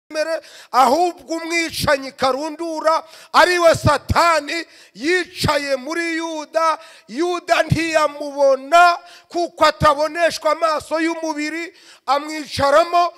imbere ahubwo umwicanyi karundura ari we satani yicaye muri yuda yuda ntiyamubona kuko ataboneshwa amaso y'umubiri amwicaramo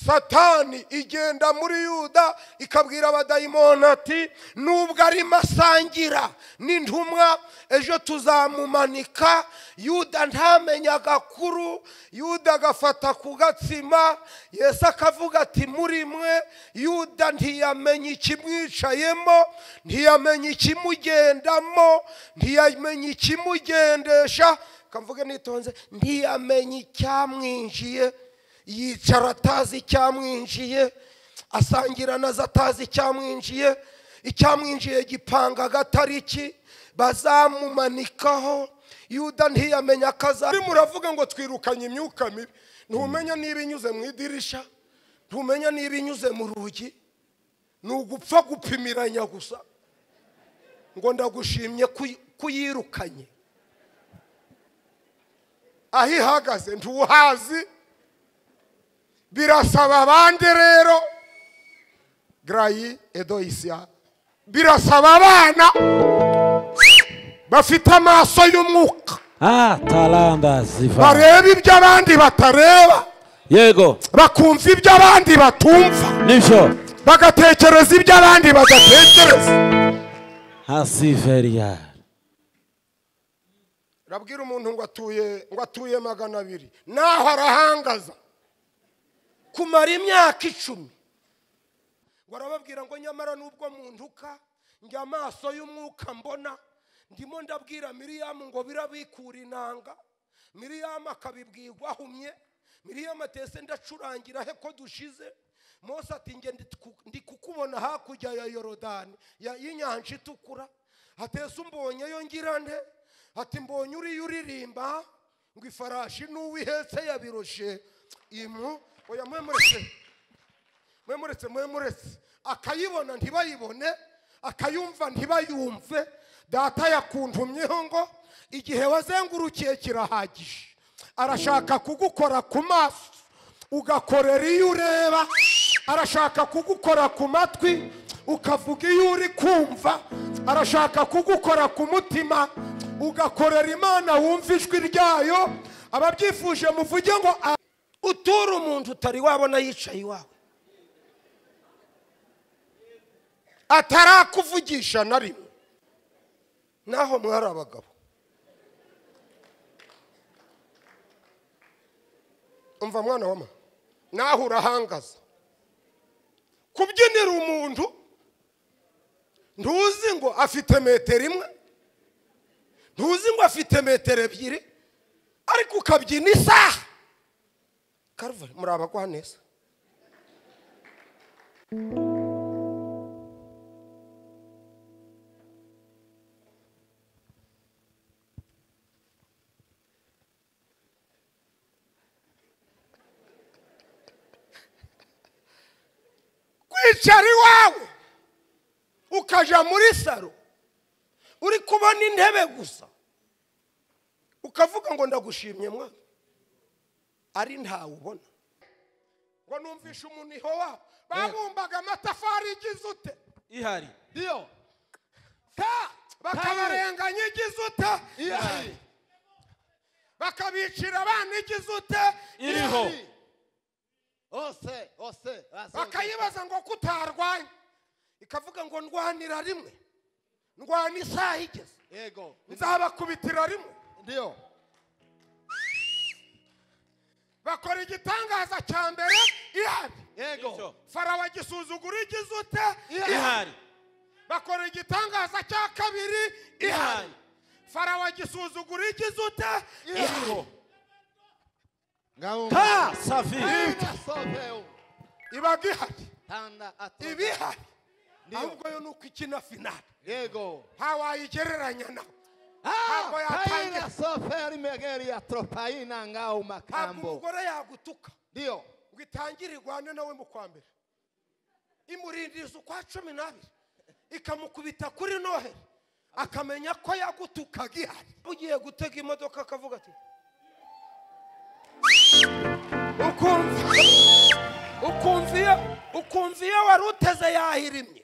satani igenda muri yuda ikabwira abadayimoni ati nubwo arimo asangira n'intumwa ejo tuzamumanika yuda ntamenye agakuru yuda agafata ku gatsima yesu akavuga ati muri mwe yuda ntiyamenya ikimwicayemo ntiyamenya ikimugendamo ntiyamenya ikimugendesha kamvuge nitonze ntiyamenya icyamwinjiye yicara atazi icyamwinjiye asangira na zo atazi icyamwinjiye icyamwinjiye gipanga agatariki bazamumanikaho yuda ntiyamenya akaza arimo uravuga ngo twirukanye imyuka mibi ntumenya niba inyuze mu idirisha ntumenya niba inyuze mu rugi ni ugupfa gupimiranya gusa ngo ndagushimye kuyirukanye aho ihagaze ntuhazi birasaba abandi rero garayi edoyisiya birasaba abana bafite amaso y'umwuka Ah, talanta ziva bareba ibyo abandi batareba yego bakumva ibyo abandi batumva nivyo bagatekereza ibyo abandi badatekereza asiveria urabwira umuntu ngo atuye ngo atuye magana abiri naho arahangaza kumara imyaka icumi ngo arababwira ngo nyamara nubwo muntuka njya amaso y'umwuka mbona ndimo ndabwira miriyamu ngo birabikura inanga miriyamu akabibwirwa ahumye miriyamu atese ndacurangira he ko dushize mose ati njye ndi ku- ndi kukubona hakurya ya yorodani ya- y'inyanja itukura hatese umbonyeyo ngira nde ati mbonye uriya uririmba ngo ifarashi n'uwo ihetse yabiroshe imu oya mwemuretse mwemuretse mwemuretse akayibona ntibayibone akayumva ntibayumve data yakuntumyeho ngo igihe wazengurukiye kirahagije arashaka kugukora ku maso ugakorera iyo ureba arashaka kugukora ku matwi ukavuga iyo uri kumva arashaka kugukora ku mutima ugakorera imana wumva ijwi ryayo ababyifuje muvuge ngo a- utura umuntu utari wabona yicaye iwawe atarakuvugisha na rimwe naho mwari abagabo umva mwana wa mama naho urahangaza kubyinira umuntu ntuzi ngo afite metero imwe ntuzi ngo afite metero ebyiri ariko ukabyina isaha karuvari muri abagwa neza kwicara iwawe ukajya muri saro uri kubona intebe gusa ukavuga ngo ndagushimye mwana ari ntawe ubona ngo numvishe umuniho wabo babumbaga amatafari igize ute ihari ndio ta bakabarenganya igize ute ihari bakabicira abana igize ute iriho ose ose bakayibaza ngo kutarwanya ikavuga ngo ndwanira rimwe ndwana isaha igeze yego nzabakubitira rimwe ndio bakora igitangaza cya mbere ihari yego Ndio. farawo agisuzugura igize ute ihari bakora igitangaza cya kabiri ihari Ihari. farawo agisuzugura igize ute iriho ngaumba ta saviri soveu ibaga ihari tanda atoka iba ihari ahubwo yo ni uko ikina finari yego ntawayigereranya nawe Mambo ya taina tanga. soferi megeri ya tropaina ngauma ntabwo kambo umugore yagutuka ndio ngo itangire irwane nawe mu kwa mbere imurindiriza ukwa cumi n'abiri ikamukubita kuri noheri akamenya ko yagutukaga ihari ugiye gutega imodoka akavuga ati ukumva ukumva iyo ukumva iyo wari uteze yahirimye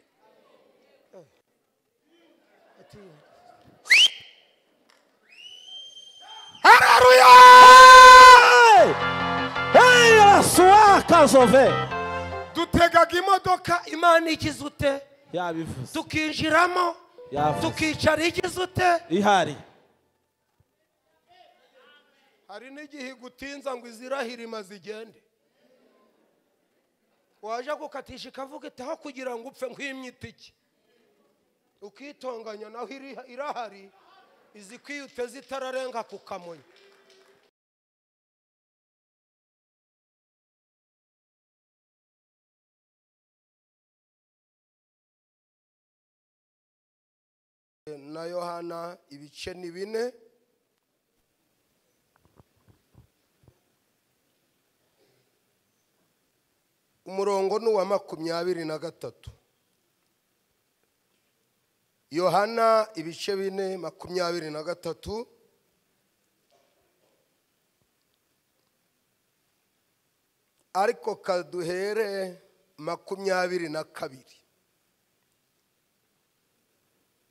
hararuya Hey, arasuwa kazove. dutegaga imodoka imana igize ute Yabivuze. tukinjiramo Yavuze. tukicara igize ute Ihari. hari n'igihe igutinza ngo izirahirima zigende waje gukatisha ikavuga itaho kugira ngo upfe nk'imyitiki ukitonganya naho iri- irahari izikwiye uteze itararenga ku kamonyi na yohana ibice ni bine umurongo ni uwa makumyabiri na gatatu yohana ibice bine makumyabiri na gatatu ariko kaduhere makumyabiri na kabiri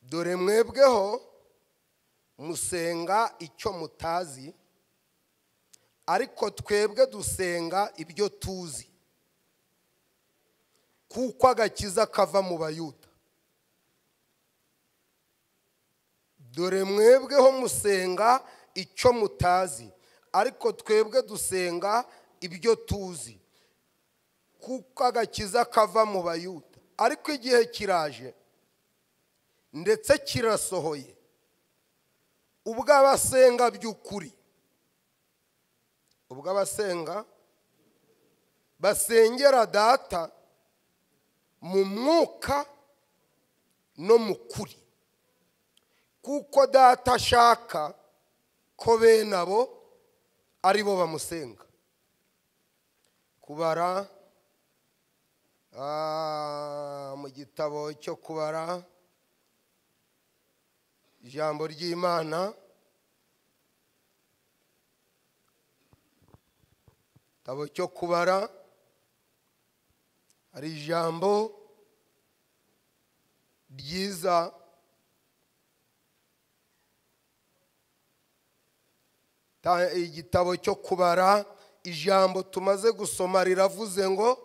dore mwebweho musenga icyo mutazi ariko twebwe dusenga ibyo tuzi kuko agakiza kava mu bayuda dore mwebweho musenga icyo mutazi ariko twebwe dusenga ibyo tuzi kuko agakiza kava mu bayuda ariko igihe kiraje ndetse kirasohoye ubwo abasenga by'ukuri ubwo abasenga basengera data mu mwuka no mu kuri kuko data ashaka ko bene abo ari bo bamusenga kubara ah, mu gitabo cyo kubara ijambo ry'imana gitabo cyo kubara hari ijambo ryiza Ta- igitabo cyo kubara ijambo tumaze gusoma riravuze ngo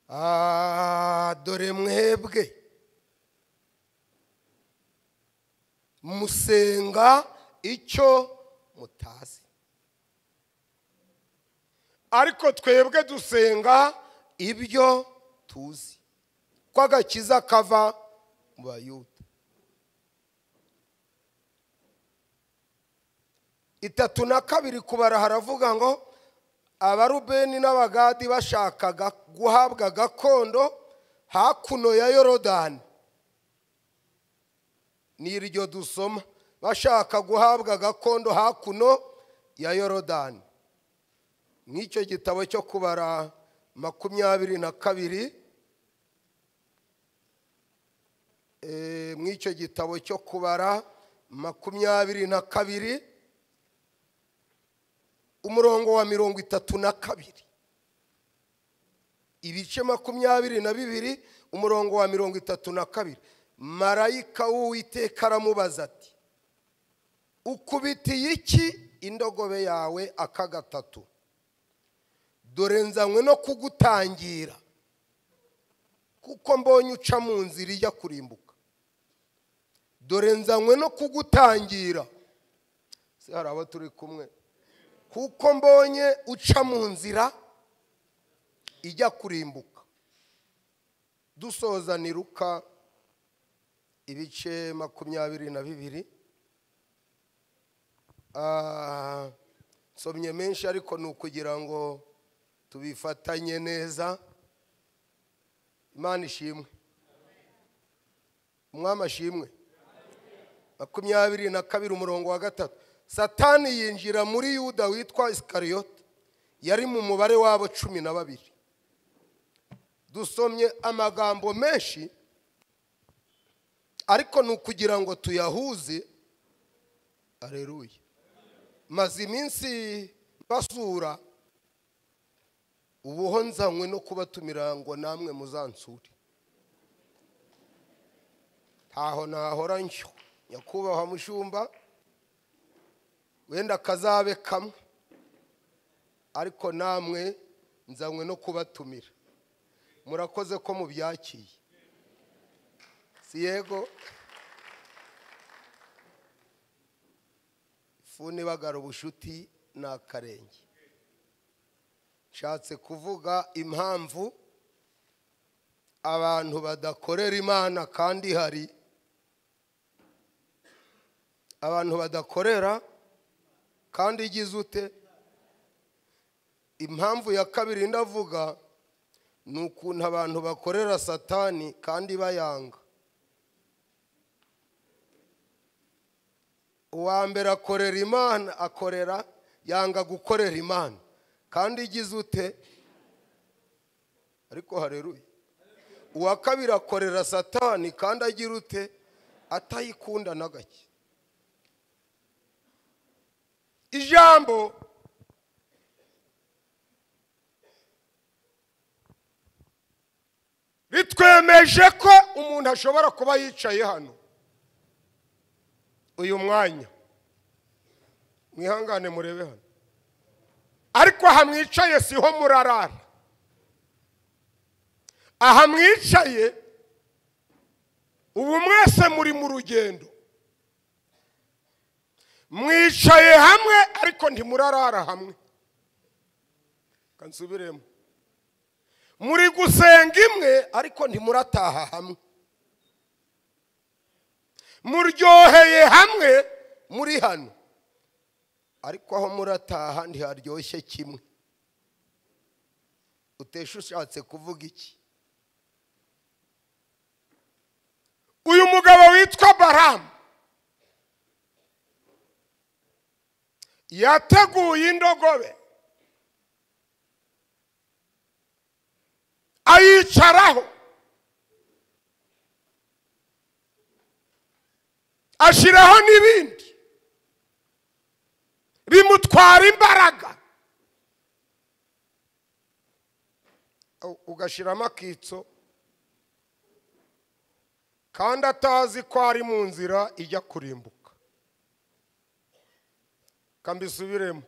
"Ah, dore mwebwe musenga icyo mutazi ariko twebwe dusenga ibyo tuzi ko agakiza kava mu bayuda itatu na kabiri kubara haravuga ngo abarubeni n'abagadi bashakaga guhabwa gakondo hakuno ya yorodani ni iryo dusoma bashaka guhabwa gakondo hakuno ya yorodani nk'icyo gitabo cyo kubara makumyabiri na kabiri Eh, mw'icyo gitabo cyo kubara makumyabiri na kabiri umurongo wa mirongo itatu na kabiri ibice makumyabiri na bibiri umurongo wa mirongo itatu na kabiri marayika w'uwiteka aramubaza ati ukubitiye iki indogobe yawe aka gatatu dore nzanywe no kugutangira kuko mbonye uca mu nzira ijya kurimbuka dore nzanywe no kugutangira se hari abo turi kumwe kuko mbonye uca mu nzira ijya kurimbuka dusoza ni ruka ibice makumyabiri na bibiri Ah, nsomye menshi ariko ni ukugira ngo tubifatanye neza imana ishimwe umwami ashimwe makumyabiri na kabiri umurongo wa gatatu satani yinjira muri yuda witwa isikariyoti yari mu mubare w'abo cumi na babiri dusomye amagambo menshi ariko ni ukugira ngo tuyahuze aleluya maze iminsi basura ubuho nzanywe no kubatumira ngo namwe muzansure ntaho nahora nshywa nyakubahwa mushumba wenda kazabe kamwe ariko namwe nzanywe no kubatumira murakoze ko mubyakiye si yego ifuni bagara ubushuti ni akarenge nshatse kuvuga impamvu abantu badakorera imana kandi hari abantu badakorera kandi igize ute impamvu ya kabiri ndavuga ni ukuntu abantu bakorera satani kandi bayanga uwa mbere akorera imana akorera yanga gukorera imana kandi igize ute ariko hareruye uwa kabiri akorera satani kandi agira ute atayikunda na gake ijambo bitwemeje ko umuntu ashobora kuba yicaye hano uyu mwanya mwihangane murebe hano ariko aha mwicaye siho murarara aha mwicaye ubu mwese muri mu rugendo mwicaye hamwe ariko ntimurarara hamwe kansubiremo muri gusenga imwe ariko ntimurataha hamwe muryoheye hamwe muri hano ariko aho murataha ntiharyoshye kimwe utesha ushatse kuvuga iki uyu mugabo witwa baramu yateguye indogobe ayicaraho ashyiraho n'ibindi bimutwara imbaraga U- ugashyiramo akitso kandi atazi ko ari mu nzira ijya kurimbuka kambisubiremo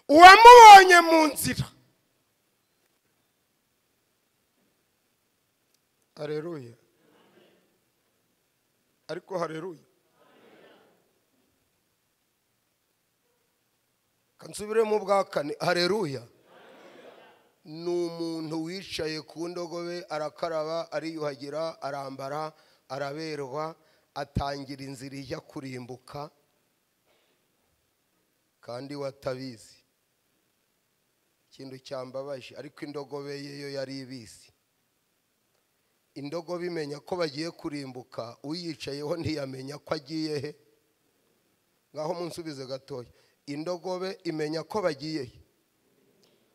uwamubonye mu nzira hareruye ariko hareruye kansubiremo ubwa kane hareruya ni umuntu wicaye ku ndogobe arakaraba ariyuhagira arambara araberwa atangira inzira ijya kurimbuka kandi watabizi ikintu cyambabaje ariko indogobe ye yo yari ibizi indogobe imenya ko bagiye kurimbuka uyicayeho ntiyamenya ko agiye he ngaho munsubize gatoya indogobe imenya ko bagiye he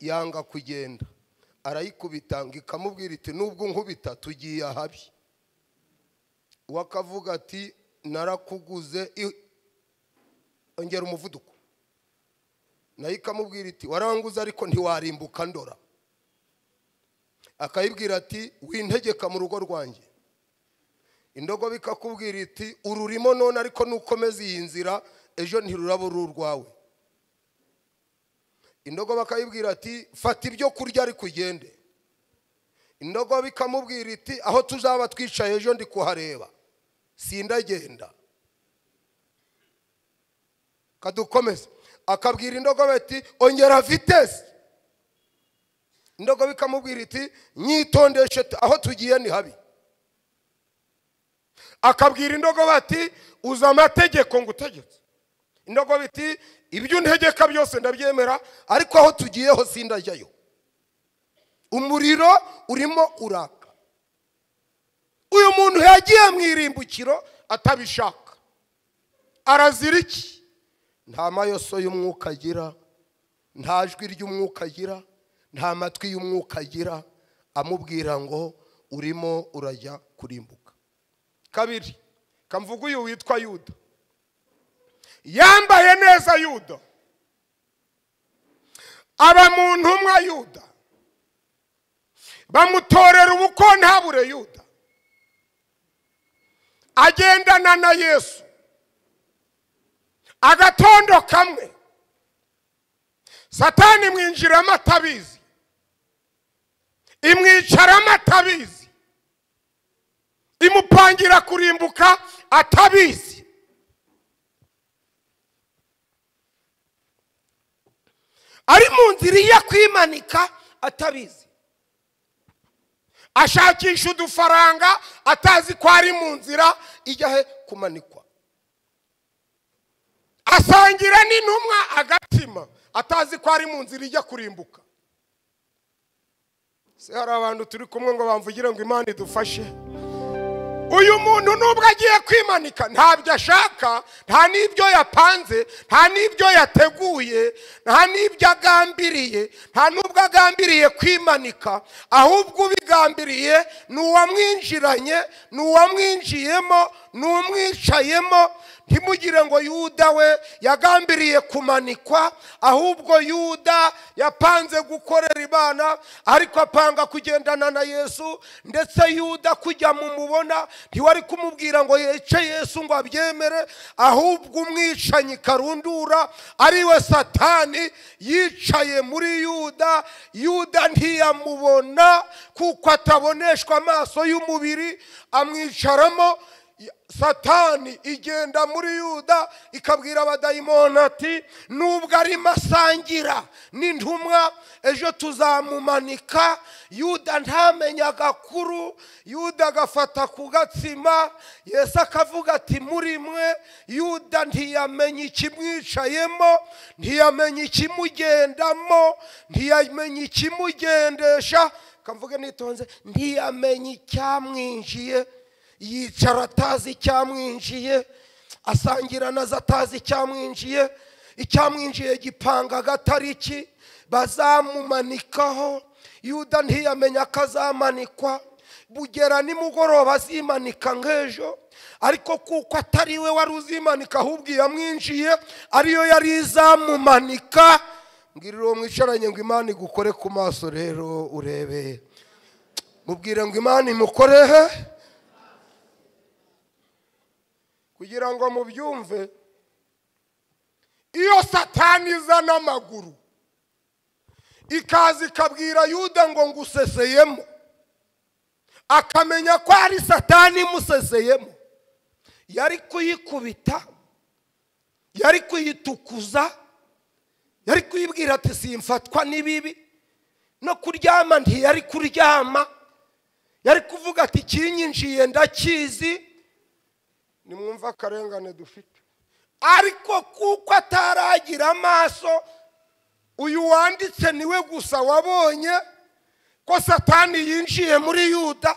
yanga kugenda arayikubita ngo ikamubwira iti nubwo unkubita tugiye ahabi we akavuga ati narakuguze i- ongera umuvuduko nayo ikamubwira iti waranguze ariko ntiwarimbuka ndora akayibwira ati wintegeka mu rugo rwanjye indogobe ikakubwira iti ururimo none ariko nukomeza iyi nzira ejo ntiruraba uru urwawe indogobe akayibwira ati fata ibyo kurya ariko ugende indogobe ikamubwira iti aho tuzaba twicaye ejo ndi kuhareba sindagenda kadukomeze akabwira indogobe ati ongera vitesi indogobe ikamubwira iti nyitondeshe tu- aho tugiye ni habi akabwira indogobe ati uza amategeko ngo utegetse indogobe iti ibyo untegeka byose ndabyemera ariko aho tugiye ho sindajyayo umuriro urimo uraka uyu muntu yagiye mu irimbukiro atabishaka arazira iki nta mayoso y'umwuka agira nta jwi ry'umwuka agira nta matwi y'umwuka agira amubwira ngo urimo urajya kurimbuka kabiri kamvuga uyu witwa yuda yambaye neza yuda aba mu ntumwa yuda bamutorera ubukwe ntabure yuda agendana na yesu agatondo kamwe satani imwinjiramo atabizi imwicaramo atabizi imupangira kurimbuka atabizi ari mu nzira ijya kwimanika atabizi ashakisha udufaranga atazi ko ari mu nzira ijya he kumanikwa asangira n'intumwa agatima atazi ko ari mu nzira ijya kurimbuka se hari abantu turi kumwe ngo bamvugire ngo imana idufashe uyu muntu nubwo agiye kwimanika ntabyo ashaka nta n'ibyo yapanze nta n'ibyo yateguye nta n'ibyo agambiriye nta n'ubwo agambiriye kwimanika ahubwo ubigambiriye ni uwamwinjiranye ni uwamwinjiyemo ni umwicayemo ntimugire ngo yuda we yagambiriye kumanikwa ahubwo yuda yapanze gukorera imana ariko apanga kugendana na yesu ndetse yuda kujya mu mubona ntiwari kumubwira ngo yece yesu ngo abyemere ahubwo umwicanyi karundura ariwe satani yicaye muri yuda yuda ntiyamubona kuko ataboneshwa amaso y'umubiri amwicaramo satani igenda muri yuda ikabwira abadayimoni ati nubwo arimo asangira n'intumwa ejo tuzamumanika yuda ntamenye agakuru yuda agafata ku gatsima yesu akavuga ati muri mwe yuda ntiyamenya ikimwicayemo ntiyamenya ikimugendamo ntiyamenya ikimugendesha kamvuge nitonze ntiyamenya icyamwinjiye yicara atazi icyamwinjiye asangira na zo atazi icyamwinjiye icyamwinjiye gipanga agatariki bazamumanikaho yuda ntiyamenya ko azamanikwa bugera nimugoroba azimanika nk'ejo ariko kuko atari we wari uzimanika ahubwo iyamwinjiye ariyo yari izamumanika mbwirira uwo mwicaranye ngo imana igukore ku maso rero urebe mubwire ngo imana imukore he kugira ngo mubyumve iyo satani iza n'amaguru ikaza ikabwira yuda ngo nguseseyemo akamenya ko ari satani imuseseyemo yari kuyikubita yari kuyitukuza yari kuyibwira ati simfatwa n'ibibi no kuryama ntiyari kuryama yari kuvuga ati ikinyinjiye ndakizi nimwumve akarengane dufite ariko kuko ataragira amaso uyu wanditse niwe gusa wabonye ko satani yinjiye muri yuda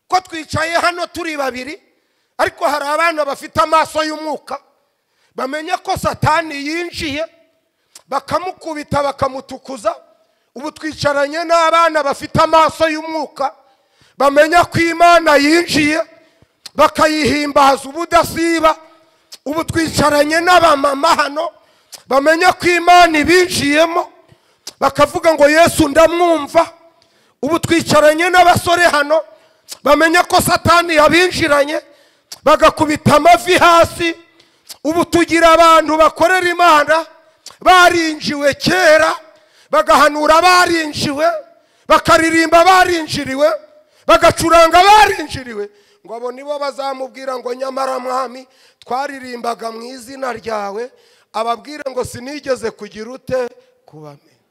ko twicaye hano turi babiri ariko hari abana bafite amaso y'umwuka bamenya ko satani yinjiye bakamukubita bakamutukuza ubu twicaranye n'abana bafite amaso y'umwuka bamenya ko imana yinjiye bakayihimbaza ubudasiba ubu twicaranye n'abamama hano bamenya ko imana ibinjiyemo bakavuga ngo yesu ndamwumva ubu twicaranye n'abasore hano bamenya ko satani yabinjiranye bagakubita amavi hasi ubu tugira abantu bakorera imana barinjiwe kera bagahanura barinjiwe bakaririmba barinjiriwe bagacuranga barinjiriwe ngo abo nibo bazamubwira ngo nyamara mwami twaririmbaga mu izina ryawe ababwire ngo sinigeze kugira ute kubamenya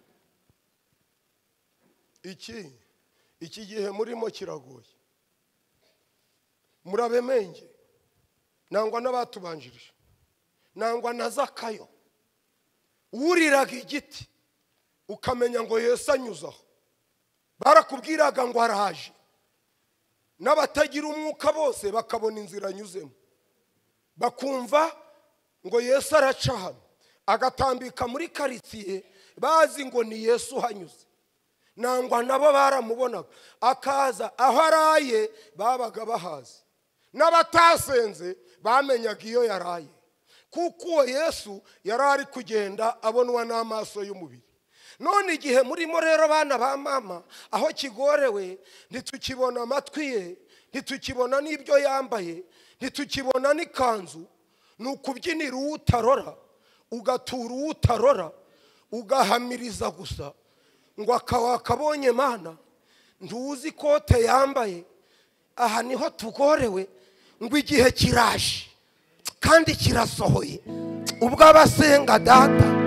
iki iki gihe murimo kiragoye murabemenge nangwa n'abatubanjirije nangwa na zakayo wuriraga igiti ukamenya ngo yesu anyuzaho barakubwiraga ngo araje n'abatagira umwuka bose bakabona inzira anyuzemo bakumva ngo yesu araca hano agatambika muri karitsiye bazi ngo ni yesu uhanyuze nangwa nabo baramubonaga akaza aho araye babaga bahazi n'abatasenze bamenyaga iyo yaraye kuko uwo yesu yari ari kugenda abonwa n'amaso y'umubiri none igihe murimo rero bana ba mama aho kigorewe ntitukibona amatwi ye ntitukibona n'ibyo yambaye ntitukibona n'ikanzu ni ukubyinira uwo utarora ugatura uwo utarora ugahamiriza gusa ngo akaba akabonye mana ntuzi ikote yambaye aha niho tugorewe ngo igihe kiraje kandi kirasohoye ubwo abasenga data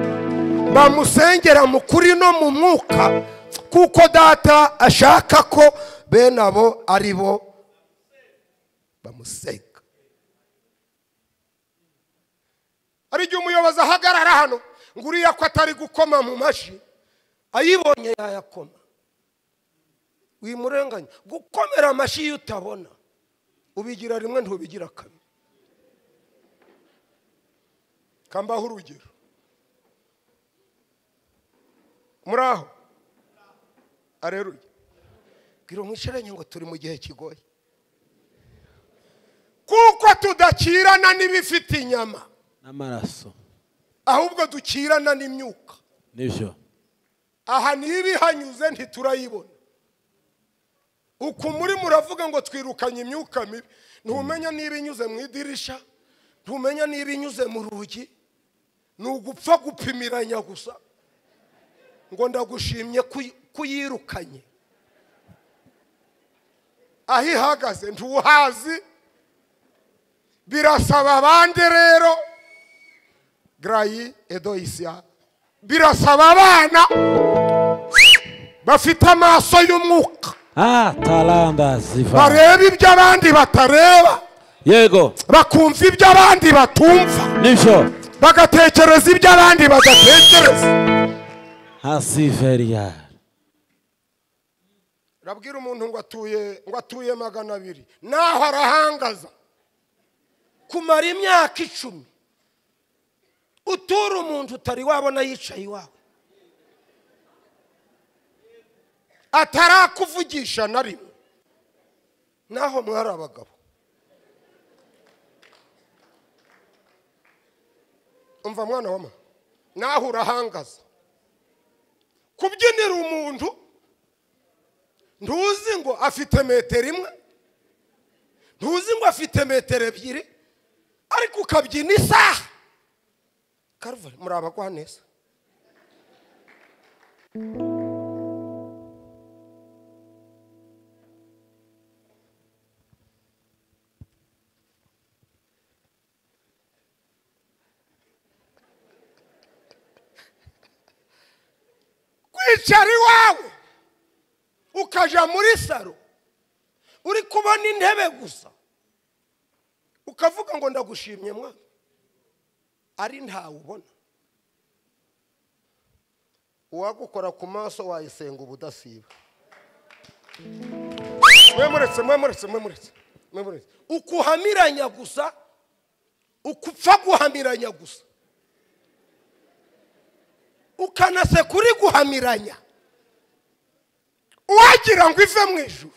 bamusengera mu kuri no mu mwuka kuko data ashaka ko bene abo ari bo bamusenga hari igihe umuyobozi ahagarara hano ngo uriya ko atari gukoma mu mashyi ayibonye yayakoma wimurenganya gukomera amashyi iyo utabona ubigira rimwe ntubigira kabiri kambaho urugero muri aho areruye bwira umwicaranye ngo turi mu gihe kigoye kuko tudakirana n'ibifite inyama n'amaraso ahubwo dukirana n'imyuka nibyo aha ntibihanyuze ntiturayibona uku muri muravuga ngo twirukanye imyuka mibi ntumenya niba inyuze mu idirisha ntumenya niba inyuze mu rugi ni ugupfa gupimiranya gusa ngo ndagushimye kuy- kuyirukanye aho ihagaze ntuhazi birasaba abandi rero garayi edoyisiya birasaba abana bafite amaso y'umwuka ah taranda ziva bareba ibyo abandi batareba yego bakumva ibyo abandi batumva nibyo bagatekereza ibyo abandi badatekereza nka siveriya urabwira umuntu ngo atuye ngo atuye magana abiri naho arahangaza kumara imyaka icumi utura umuntu utari wabona yicaye iwawe atarakuvugisha na rimwe naho mwari abagabo umva mwana wa mama naho urahangaza kubyinira umuntu ntuzi ngo afite metero imwe ntuzi ngo afite metero ebyiri ariko ukabyina isaha karuvari muri abagwa neza kwicara iwawe ukaja muri saro uri kubona intebe gusa ukavuga ngo ndagushimye mwana ari ntawe ubona uwagukora ku maso wayisenga ubudasiba mwe muretse mwe muretse mwe muretse mwe muretse ukuhamiranya gusa ukupfa guhamiranya gusa ukanaseka uri guhamiranya uwagira ngo ive mu ijuru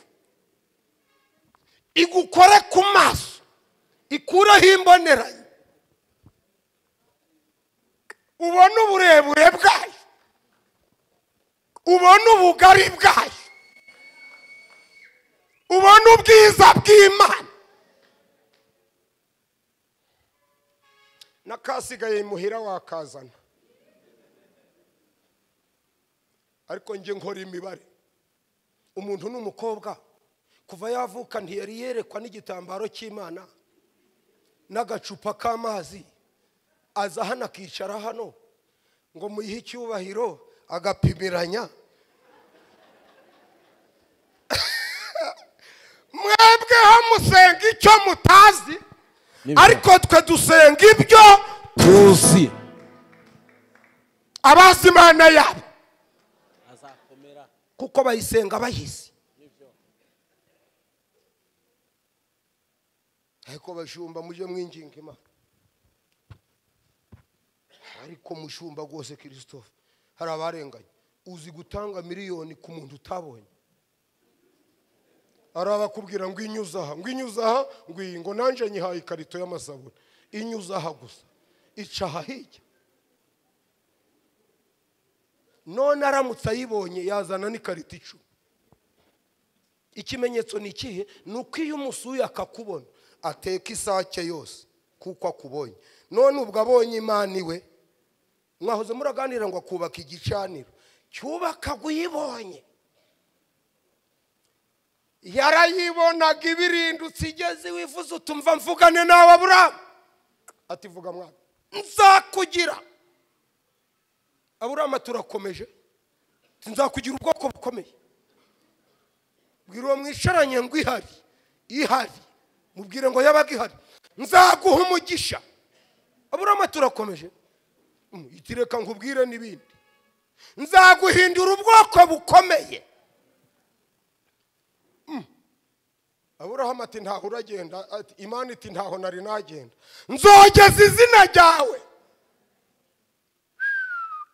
igukore ku maso ikureho imboneranye ubone uburebure bwayo ubone ubugari bwayo ubone ubwiza bw'imana n'akasigaye imuhira wakazana ariko njye nkora imibare umuntu ni umukobwa kuva yavuka ntiyari yerekwa n'igitambaro cy'imana n'agacupa k'amazi aza hano akicara hano ngo muyihe icyubahiro agapimiranya mwebweho musenga icyo mutazi Nibyo. ariko twe dusenga ibyo tuzi abazi imana yabo azakomera kuko bayisenga bayizi ariko bashumba mujye mwinginga imana ariko mushumba rwose christophe hari abarenganye uzi gutanga miliyoni ku muntu utabonye hari abakubwira ngo inyuze aha ngo inyuze aha ngo iyi ngo nanjye nyihaye ikarito y'amasabune inyuze aha gusa ica aha hirya none aramutse ayibonye yazana n'ikarita icumi ikimenyetso ni ikihe ni uko iyo umusuye akakubona ateka isake yose kuko akubonye none ubwo abonye imana iwe mwahoze muraganira ngo akubaka igicaniro cyubaka uyibonye yarayibonaga ibirindutse igeze wifuza utumva mvugane nawe aburamu ati vuga mwana nzakugira aburamu turakomeje nzakugira ubwoko bukomeye bwira uwo mwicaranye ngo ihari ihari mubwire ngo yabaga ihari nzaguha umugisha aburamu turakomeje Mm, iti reka nkubwire n'ibindi nzaguhindura ubwoko bukomeye Mm. aburahamu ati ntaho uragenda ati imana iti ntaho nari nagenda nzogeza izina ryawe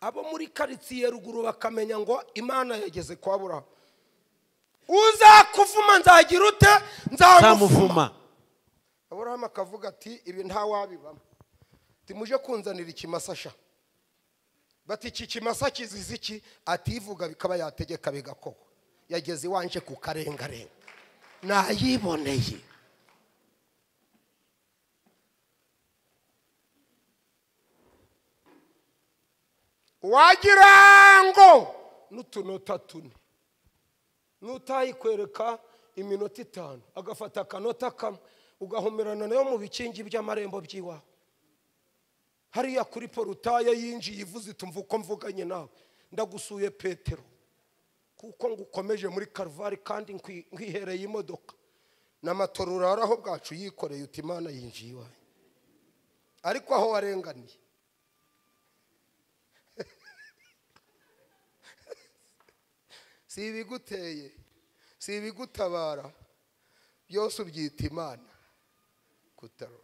abo muri karitsiye ruguru bakamenya ngo imana yageze kwa burahamu uzakuvuma nzagira ute nzamuvuma nzamuvuma aburahamu akavuga ati ibi ntawabibamo ati muje kunzanira ikimasasha bati iki kimasa kizizi iki ativuga bikaba yategeka bigakorwa yageze iwanje ku karengarenga nayiboneye wagira ngo n'utunota tune n'utayikwereka iminota itanu agafata akanota kamwe ugahomerana nayo mu bikingi by'amarembo by'iwawe hariya kuri porutaye yinjiye ivuze itumva uko mvuganye nawe ndagusuye petero kuko ngukomeje muri karuvare kandi nkwi- nkwihereye imodoka n'amatora uraraho bwacu yikoreye uti imana yinjiye iwawe ariko aho warenganiye si ibiguteye si ibigutabara byose ubyita imana kutarora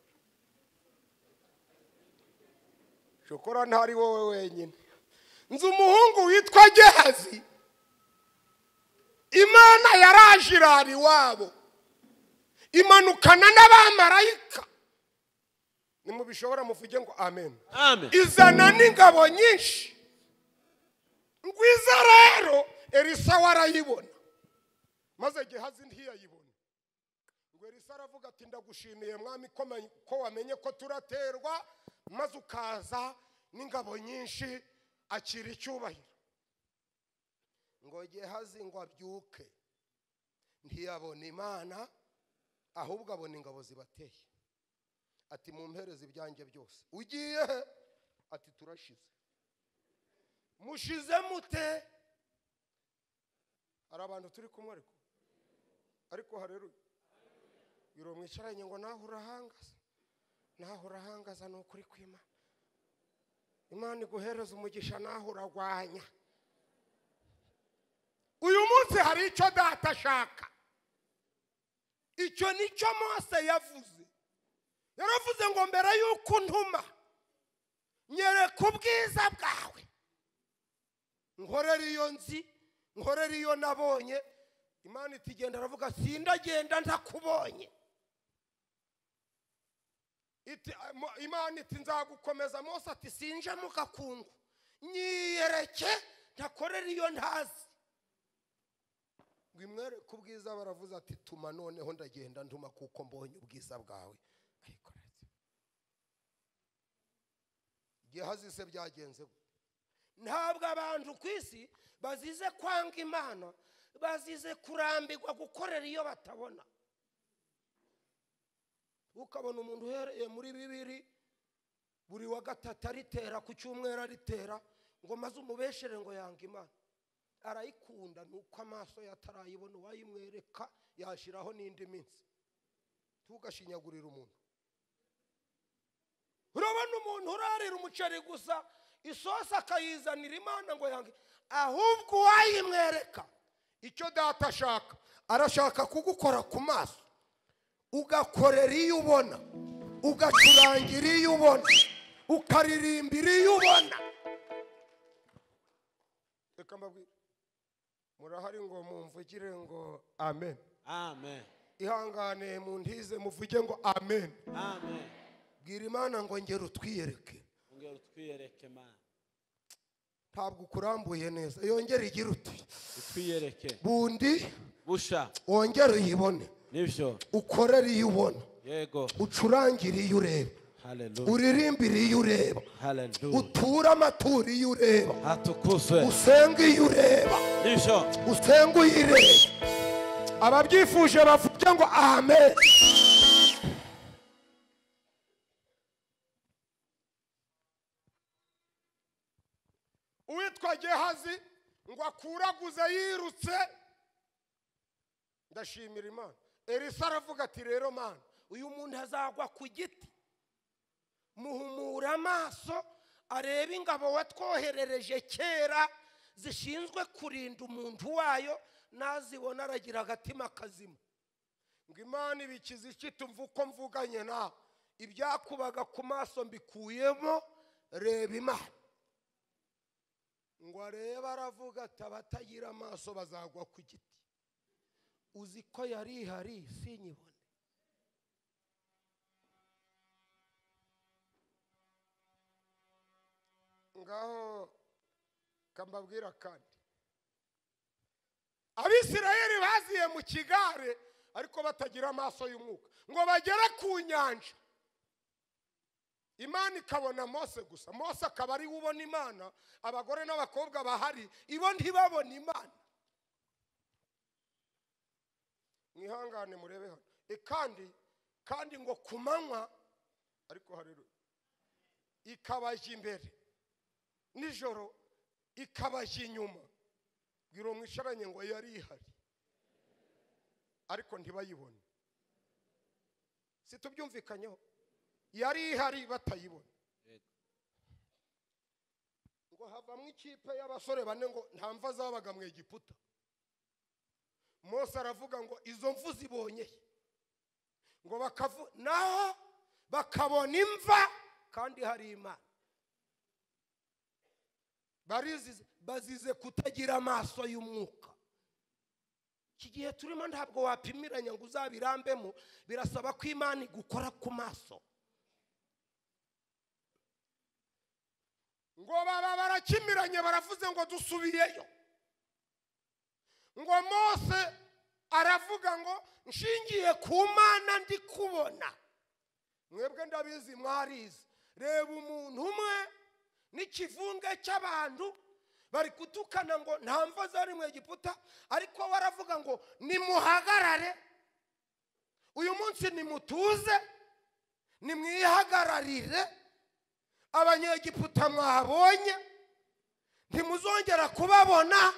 shokora ntari wowe wenyine nzi umuhungu witwa gehazi imana yaraje irara iwabo imanukana n'abamarayika nimubishobora muvuge ngo amen amen izana n'ingabo nyinshi ngwiza rero elisa warayibona maze gehazi ntiyayibona ngo elisa aravuga ati ndagushimiye mwami ko ma- ko wamenye ko turaterwa maze ukaza n'ingabo nyinshi akira icyubahiro ngo gehazi ngo abyuke ntiyabona imana ahubwo abona ingabo zibateye ati mumpereze ibyanjye byose ugiye he ati turashize mushize mute hari abantu turi kumwe ariko ariko hareruye biro mwicaranye ngo naho urahangaza naho urahangaza ni ukuri kw'imana imana iguhereza umugisha naho uragwanya uyu munsi hari icyo data ashaka icyo nicyo mose yavuze yaravuze ngo mbere y'uko ntuma nyereka ubwiza bwawe nkorera iyo nzi nkorera iyo nabonye imana itigenda aravuga sindagenda ntakubonye Iti- mo- imana iti nzagukomeza mose ati sinje mu gakungu nyiyereke ntakorera iyo ntazi ngo imwereke ubwiza baravuze ati tuma noneho ndagenda ntuma kuko mbonye ubwiza bwawe ayikoreze gehazi se byagenze gute ntabwo abantu ku isi bazize kwanga imana bazize kurambirwa gukorera iyo batabona ukabona umuntu uhereye muri bibiri buri wa gatatu aritera ku cyumweru aritera ngo maze umubeshere ngo yanga imana arayikunda ni uko amaso ye atarayibona uwayimwereka yashyiraho n'indi minsi tugashinyagurira umuntu urabona umuntu urarira umuceri gusa isosi akayizanira imana ngo yange ahubwo uwayimwereka icyo data ashaka arashaka kugukora ku maso ugakorera iyo ubona ugacurangira iyo ubona ukaririmbira iyo ubona reka mbabwire murahari ngo mumvugire ngo amen amen ihangane muntize muvuge ngo amen amen bwira imana ngo ngere utwiyereke ongera utwiyereke mana ntabwo ukurambuye neza yongere igire uti utwiyereke bundi busha wongere uyibone nibyo ukorere iyo ubona yego ucurangire iyo ureba haleluya uririmbire iyo ureba haleluya uture amaturo iyo ureba hatukuzwe usenge iyo ureba nibyo usenge uyireba ababyifuje bavuge ngo amen uwitwa gehazi ngo akuraguze yirutse ndashimira imana elisa aravuga ati rero mana uyu muntu azagwa ku giti muhumura amaso arebe ingabo watwoherereje kera zishinzwe kurinda umuntu wayo nazibona aragira agatima kazima ngo imana ibikiza iki tumva uko mvuganye nawe ibyakubaga ku maso mbikuyemo reba imana ngo arebe aravuga ati abatagira amaso bazagwa ku giti uzi ko yari ihari sinyibone ngaho kambabwira kandi abisirayeli baziye mu kigare ariko batagira amaso y'umwuka ngo bagere ku nyanja imana ikabona mose gusa mose akaba ari we ubona imana abagore n'abakobwa bahari ibo ntibabona imana mwihangane murebe hano E kandi kandi ngo ku manywa ariko haleluya ikabajya imbere nijoro ikabajya inyuma bwira mwicaranye ngo yari ihari ariko ntibayibone situbyumvikanyeho yari ihari batayibona Yego. ngo havamo ikipe y'abasore bane ngo nta mva zabaga mu egiputa mose aravuga ngo izo mvu zibonye he? ngo bakavu naho bakabona imva kandi hari imana barizize bazize kutagira amaso y'umwuka iki gihe turimo ntabwo wapimiranya ngo uzabirambemo birasaba ko imana igukora ku maso ngo baba barakimiranye baravuze ngo dusubiyeyo ngo mose aravuga ngo nshingiye ku mana ndi kubona mwebwe ndabizi mwarize reba umuntu umwe n'ikivunge cy'abantu bari gutukana ngo nta mva zari mu egiputa ariko we aravuga ngo nimuhagarare uyu munsi nimutuze nimwihagararire abanyegiputa mwabonye ntimuzongera kubabona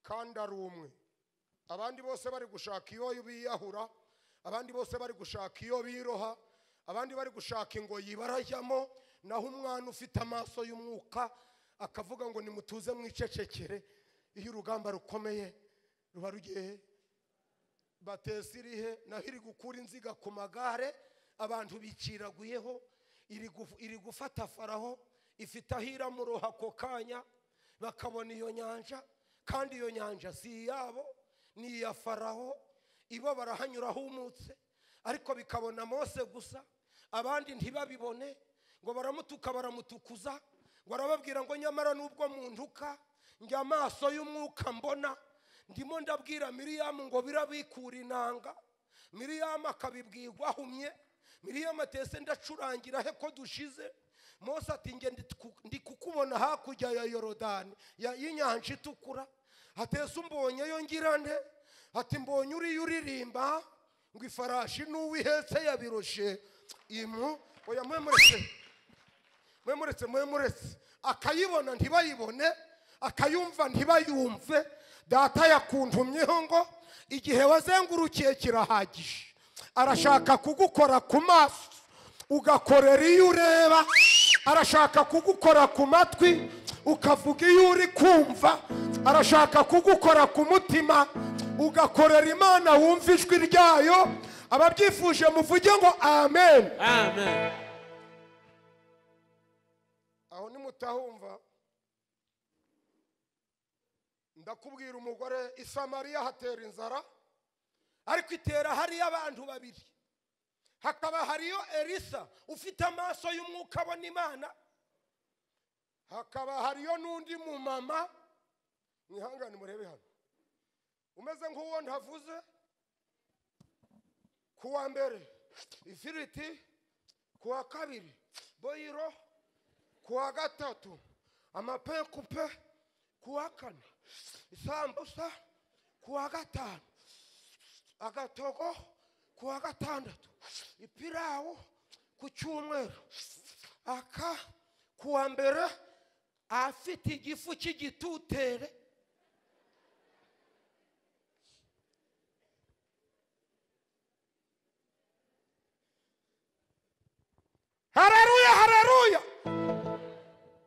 kandi ari umwe abandi bose bari gushaka iyo biyahura abandi bose bari gushaka iyo biroha abandi bari gushaka ingoyi barajyamo naho umwana ufite amaso y'umwuka akavuga ngo nimutuze mwicecekere iyo urugamba rukomeye ruba rugiye he? batesi iri he naho iri gukura inziga ku magare abantu biciraguyeho iri guf- iri gufata faraho ifite aho iramuroha ako kanya bakabona iyo nyanja kandi iyo nyanja si iyabo ni iya faraho ibo barahanyura humutse ariko bikabona mose gusa abandi ntibabibone ngo baramutuka baramutukuza ngo arababwira ngo nyamara nubwo muntuka njya amaso y'umwuka mbona ndimo ndabwira miriyamu ngo birabikura inanga miriyamu akabibwirwa ahumye miriyamu atese ndacurangira he ko dushize mose ati nge ndi ku- ndi kukubona hakurya ya yorodani ya- y'inyanja itukura atese umbonyeyo ngira nte ati mbonye uriya uririmba ngo ifarashi n'uwo ihetse yabiroshe imu oya mwe mureke mwe muretse mwe muretse akayibona ntibayibone akayumva ntibayumve data yakuntumyeho ngo igihe wazengurukiye kirahagije arashaka kugukora ku maso ugakorera iyo ureba arashaka kugukora ku matwi ukavuga iyo uri kumva arashaka kugukora ku mutima ugakorera imana wumva ijwi ryayo ababyifuje muvuge ngo amen amen aho nimutahumva ndakubwira umugore i samariya hatera inzara ariko itera hariyo abantu babiri hakaba hariyo elisa ufite amaso y'umwuka abona imana hakaba hariyo n'undi mumama mwihangane murebe hano umeze nk'uwo ntavuze ku wa mbere ifiriti ku wa kabiri boyiro ku wa gatatu amapekupe ku wa kane isambusa ku wa gatanu agatogo ku wa gatandatu ipirawu ku cyumweru aka ku wa mbere afite igifu cy'igitutere hareruya hareruya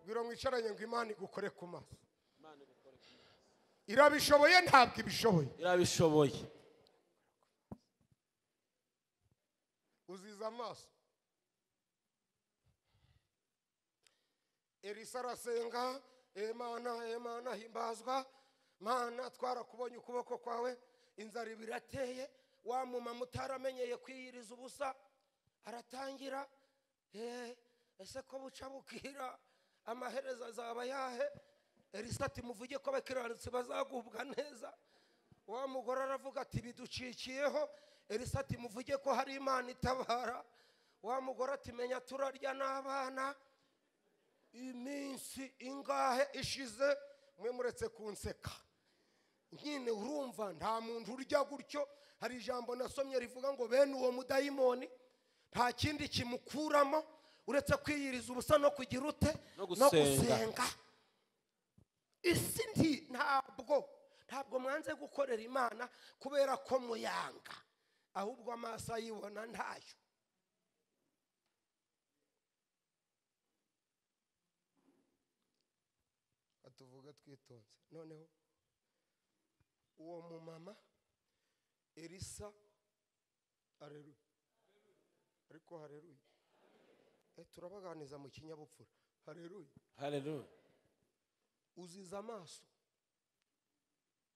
biro mwicaranye ngo imana igukore ku maso irabishoboye ntabwo ibishoboye irabishoboye uziza amaso elisa arasenga emana emana himbazwa mana twarakubonye ukuboko kwawe inzara ibiri irateye wa mumama utaramenyeye kwiyiriza ubusa aratangira "Eh, ese ko buca bukira amaherezo azaba yahe elisa ati muvuge ko abakiranutsi bazagubwa neza wa mugore aravuga ati biducikiyeho elisa ati muvuge ko hari imana itabara wa mugore ati menya turarya n'abana iminsi ingahe ishize mwe muretse kunseka nyine urumva nta muntu urya gutyo hari ijambo nasomye rivuga ngo bene uwo mudayimoni nta kindi kimukuramo uretse kwiyiriza ubusa no kugira ute No gusenga. isi nti ntabwo ntabwo mwanze gukorera imana kubera ko muyanga ahubwo amaso ayibona ntayo atuvuga twitonze noneho uwo mumama elisa areruye ariko hareruye Eh, turabaganiza mu kinyabupfura hareruye haleluya uziza amaso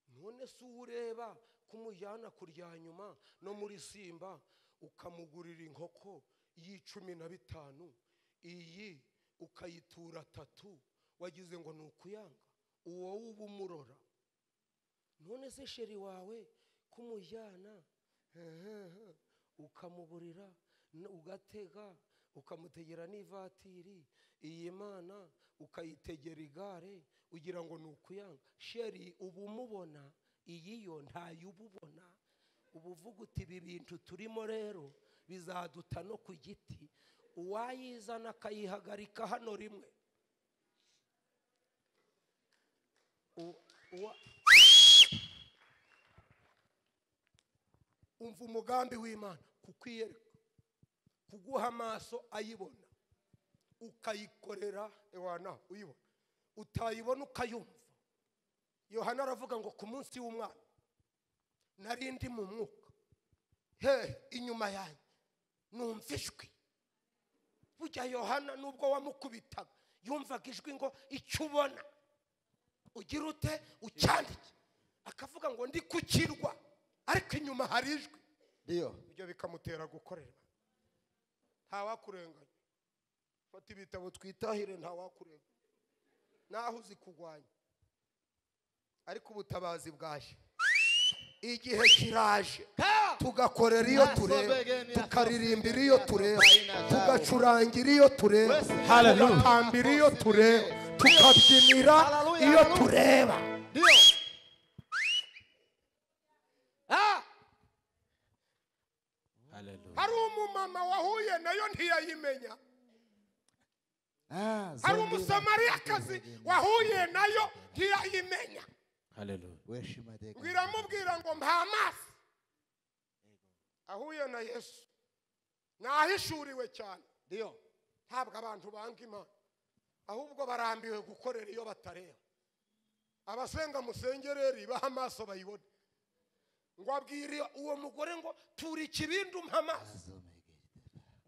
none si uwo ureba ko umujyana kurya nyuma no muri simba ukamugurira inkoko y'icumi na bitanu iyi ukayitura atatu wagize ngo ni ukuyanga uwo wuba umurora none se sheri wawe ko umujyana ukamuburira n- ugatega ukamutegera n'ivatiri iyi mana ukayitegera igare ugira ngo ni ukuyanga sheri uba umubona iyi yo ntayo uba ubona uba uvuga uti ibi bintu turimo rero bizaduta no ku giti uwayizana akayihagarika hano rimwe U- uwa- umva umugambi w'imana kukwiyereka kuguha amaso ayibona ukayikorera ewana uyibona utayibona ukayumva yohana aravuga ngo ku munsi w'umwana nari ndi mu mwuka he inyuma yanjye numva ijwi burya yohana nubwo wamukubitaga yumvaga ijwi ngo icyo ubona ugira ute ucyandike akavuga ngo ndi ku kirwa ariko inyuma hari ijwi Ndio. ibyo bikamutera gukorerwa ntawakurenganya fata ibitabo twitahire ntawakurenganya naho uzi kurwanya ariko ubutabazi bwaje igihe kiraje tugakorera iyo tureba tukaririmbira iyo tureba tugacurangira iyo tureba Hallelujah. tugatambira iyo tureba tukabyinira iyo tureba Ndio. Ah! haleluya hari umumama wahuye nayo ntiyayimenya Ah, hari zombi umusamariyakazi wahuye nayo ntiyayimenya haleluya weshi madega. ngo iramubwira ngo mpa amaso ahuye na yesu nahishuriwe cyane Ndio. ntabwo abantu banga imana ahubwo barambiwe gukorera iyo batareba abasenga musengereri baha amaso bayibone ngo abwire uwo mugore ngo tura ikibindi umpa amaso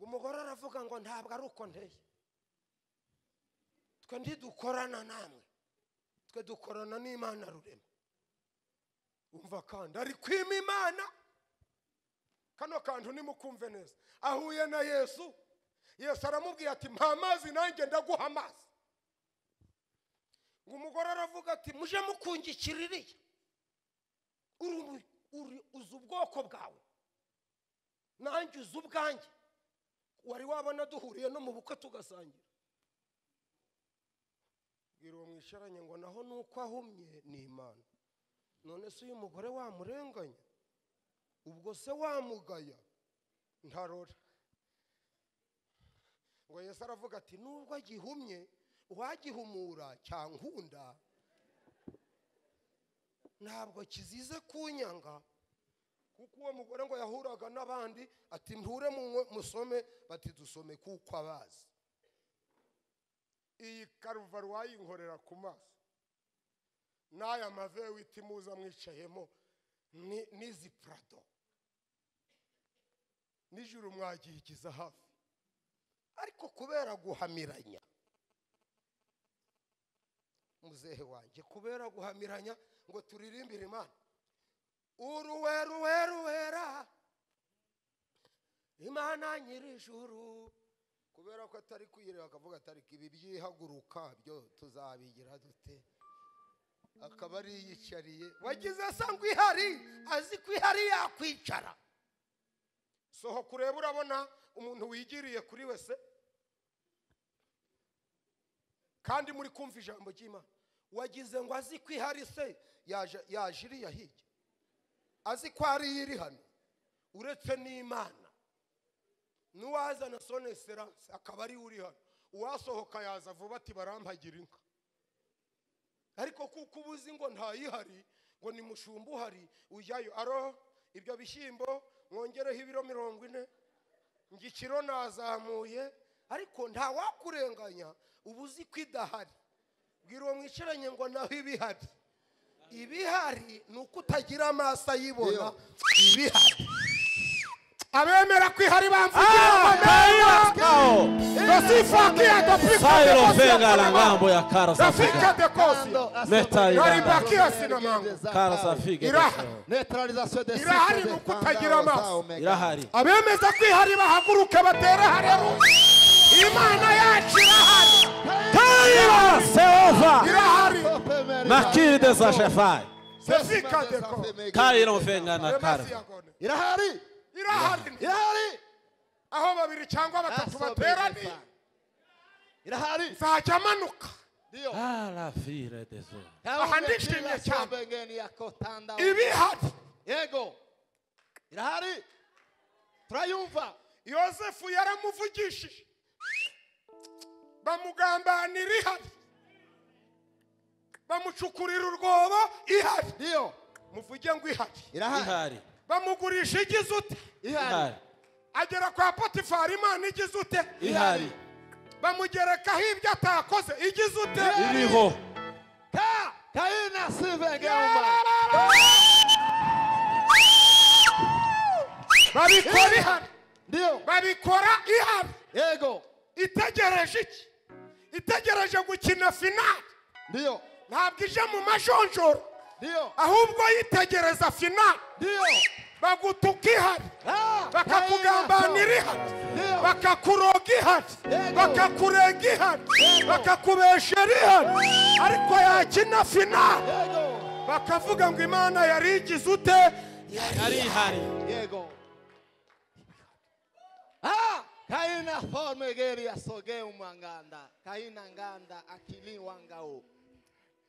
umugore aravuga ngo ntabwo ari uko nteye twe ntidukorana namwe twe dukorana n'imana rurema umva kandi ari kwima imana kano kantu nimukumve neza ahuye na yesu yesu aramubwiye ati mpa amazi nanjye ndaguha amazi ngo umugore aravuga ati muje mukungikira iriya uri umu- uri- uzi ubwoko bwawe nanjye uzi ubwanjye wari wabona duhuriye no mu bukwe tugasangira bwira uwo mwisharanye ngo naho ni uko ahumye ni imana none se uyu mugore wamurenganya ubwo se wamugaya ntarora ngo yesu aravuga ati nubwo agihumye uwagihumura cyankunda ntabwo kizize kunyanga kuko uwo mugore ngo yahuraga n'abandi ati nture munywe- musome bati dusome kuko abazi iyi karuvari wayinkorera ku maso n'aya mave wita muza mwicayemo ni- n'izi purado nijoro mwagihigiza hafi ariko kubera guhamiranya muzehe wanjye kubera guhamiranya ngo turirimbire imana uruweruweruwera imana nyir'ijuru kubera ko atari kwireba akavuga atari ibi byihaguruka byo tuzabigira dute akaba ari yiyicariye wagize asa ihari azi ko ihari yakwicara sohoka urebe urabona umuntu wigiriye kuri wese kandi muri kumva ijambo ry'imana wagize ngo azi ko ihari se yaje yaje iriya hirya azi ko hariya iri hano uretse n'imana n'uwazana soneseranse akaba ariwe uri hano uwasohoka yaza vuba ati barampagira inka ariko kuko uba uzi ngo ntayihari ngo ni mushumba uhari ujyayo aro ibyo bishyimbo mwongereho ibiro mirongo ine ngikiro nazamuye ariko nta wakurenganya uba uzi ko idahari bwira uwo mwicaranye ngo naho ibihari ibihari ni uko utagira amaso ayibona ibihari abemera ko ihari bamvugira Sairo venga la ngambo ya Karo rafika Safika. dekosi Karo Safika. Iraha. Neutralisation des Irahari cycles mu des kutagira tendances amaso. à Omega. Irahari. abemeza ko ihari bahaguruke batere harero imana yacu irahari Kaira Seova. irahari Open Omega. Makiri de Sashefai. sefika deko Kairo venga na Abemeza Karo. yagone. Irahari. irahari Irahari. aho babiri cyangwa batatu bateraniye Irahari. nzajya amanuka Ndio. Ala fire de Zo. Aha ndishimye cyane. Kabengeni yako tanda. ibihari Yego. Irahari. Turayumva. yosefu yaramuvugishije bamugambanira ihari bamucukurira urwobo ihari Ndio. muvuge ngo ihari Irahari. Ihari. bamugurisha igize ute Ihari. Ihari. agera kwa potifari imana igize ute Ihari. bamugerekaho ibyo atakoze igize ute Iriho. Ka. Kaina sivengeuma. babikora ihari Ndio. babikora ihari Yego. itegereje iki itegereje gukina finali Ndio. ntabwo ije mu majonjoro Ndio. ahubwo yitegereza finali Ndio. bagutuka ihari Ah, bakakugambanira ihari Ndio. bakakuroga ihari Yego. bakakurega ihari Yego. bakakubeshera ihari ariko yakina finali Yego. bakavuga ngo imana yari igize ute Ari ihari. Yego. Ah, kaina forme geri ya sogeu manganda. Kaina nganda akili wangao.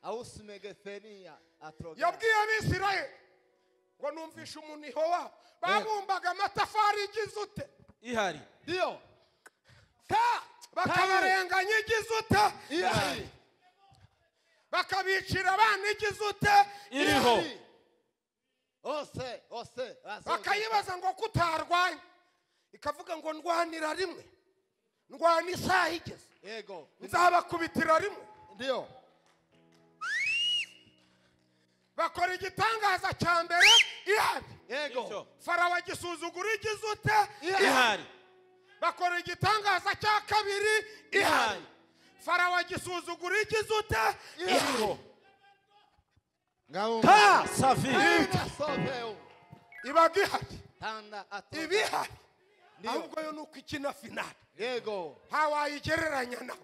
Ausmegefenia atroga. yabwiye abisirayeli ngo numvishe umuniho wabo babumbaga amatafari igize ute Ihari. Ndio. Ka. bakabarenganya igize ute Ihari. bakabicira abana igize ute Iriho. Ose, ose. asoge. bakayibaza ngo kutarwanya ikavuga ngo ndwanira rimwe ndwana isaha igeze Yego. nzabakubitira rimwe Ndio. bakora igitangaza cya mbere ihari Yego. Iriho. farawo agisuzugura igize ute Ihari. bakora igitangaza cya kabiri ihari Ihari. farawo agisuzugura igize ute Iriho. Ngauma. Ka. Safika. Kaina sogeu. ibaga ihari Tanda atroga. ibihari Ndio. ahubwo yo ni uko ikina finali Yego. ntawayigereranya nawe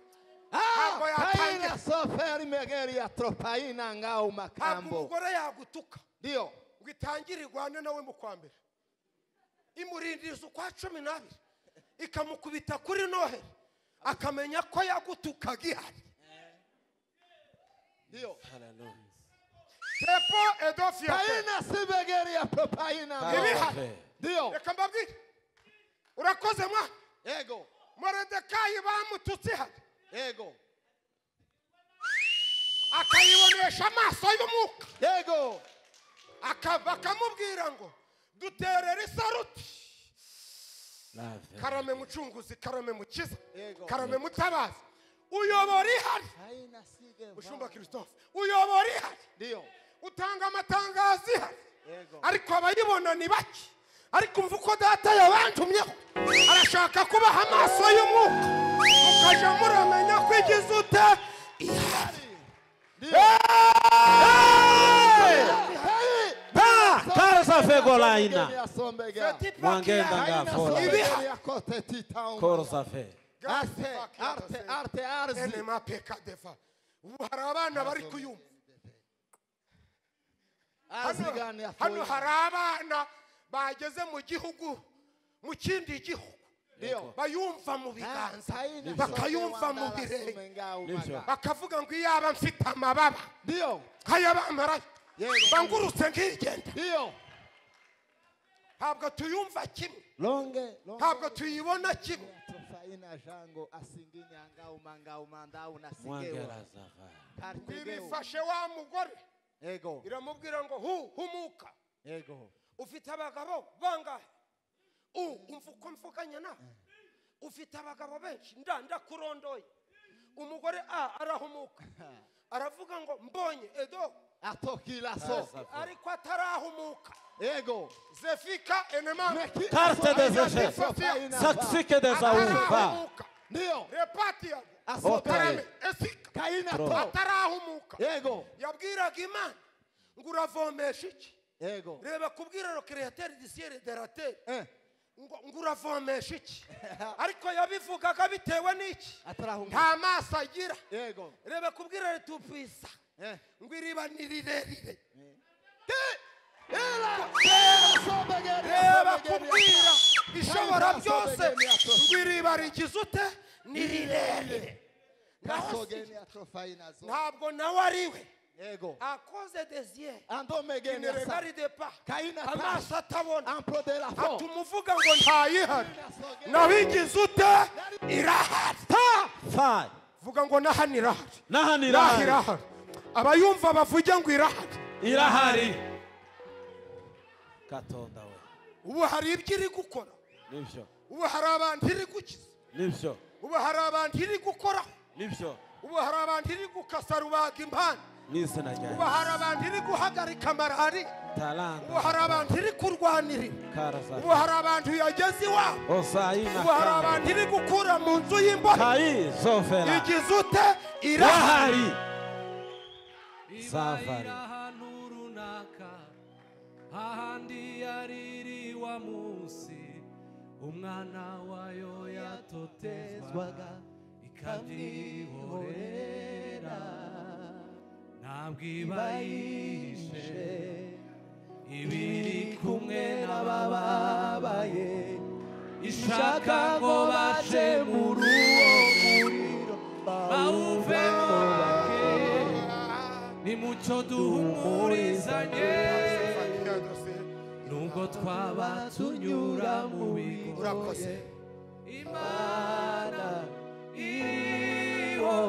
ntabwo yatangira kaina soferi megeri yatropaina ngao ntabwo makambo umugore yagutuka ndio ngo itangire irwane nawe mu kwa mbere imurindiriza ukwa cumi n'abiri ikamukubita kuri noheri akamenya ko yagutukaga ihari ndio tepo edofi ya tepo. kaina si megeri yatropaina ngao Ibihari. ndio reka mbabwire urakoze mwa ego moredekayi bamututse ihari ego akayibonesha amaso y'umwuka ego akava akamubwira ngo duterere isaruti karame mucunguzi karame mukiza Yego. karame mutabazi uyobora ihari kaina sige mushumba christophe uyobora ihari ndio utanga amatangazo ihari Yego. ariko abayibona ni bake ariko umva uko data yabantumyeho arashaka kubaha amaso y'umwuka mukajya muramenya ko igize ute ihari ndio Hey! Hey! Pa! Kara safe Megeri golaina. yasombega Feti paki Mwangenda ihari. nga kaina soferi Ibihari. yakote titauma Koro safe. Gasi arte paki arte yatase. arte arzi enema pekadeva ubu hari abana bari kuyumva arzi gani hano hano hari yafuina abana bageze mu gihugu mu kindi gihugu ndio bayumva mu biganza bakayumva mu birenge birenge bakavuga ngo iyo aba mfite amababa ndio nk'ayabamarayo Yego. bangurutse nkigenda ndio ntabwo tuyumva kimwe longe longe ntabwo tuyibona kimwe tufaina jango asinginya ngauma ngauma ndau Mwangera nasigeo safa. kartegeo birifashe wa mugore ego iramubwira ngo hu humuka ego ufite abagabo bangahe u umva uko mvuganye nawe ufite abagabo benshi nda ndakurondoye umugore a arahumuka aravuga ngo mbonye edo atokila so ariko atarahumuka ego zefika enema Meki- Karte de Asofaina zeche. Sofaina ba. Saksike de zaumba. atarahumuka ndio repatia asokarame karame esika kaina to atarahumuka ego yabwiraga imana ngo uravomesha iki ego reba kubwira rokereateri disiyeri derateri eh ngo ngo uravomesha iki ariko yabivugaga bitewe n'iki atarahunga nta maso agira ego reba kubwira ritupisa eh ngo iriba ni rirerire reba kubwira ishobora byose ngo iriba rigize ute ni rirerire naho si- ntabwo nawe ari we akoze desiyeri andomegenesa ineregari de pa Kaina ta- amaso atabona ampro de la fo atuma uvuga ngo ntayihari nabigize ute irahari Ta! Five. vuga ngo nahani irahari Nahani irahari irahari. irahari abayumva bavuge ngo irahari Irahari. Katonda we. ubu hari ibyo iri gukora Nibyo. ubu hari abantu iri gukiza Nibyo. ubu hari abantu iri gukoraho Nibyo. ubu hari abantu iri gukasa rubaga impande N'izina rya ubu hari abantu iri guhagarika marari ubu hari Talanta. abantu iri kurwanirira Kara ubu safe. hari abantu yageze iwabo Osaina. ubu hari Kara. abantu iri gukura mu nzu y'imbohe Kai zofera. igize ute irahari Irahari. ribayira Safari. ahantu runaka hahandi yariri wa munsi umwana wayo yatotezwaga ikabyihorera ntabwo iba yishe ibiri kumwe n'abababaye ishaka ngo bace mu ruwo muriro bawuvemo bake nimucyo duhumurizanye nubwo twaba tunyura mu bigo urakoze imana iriho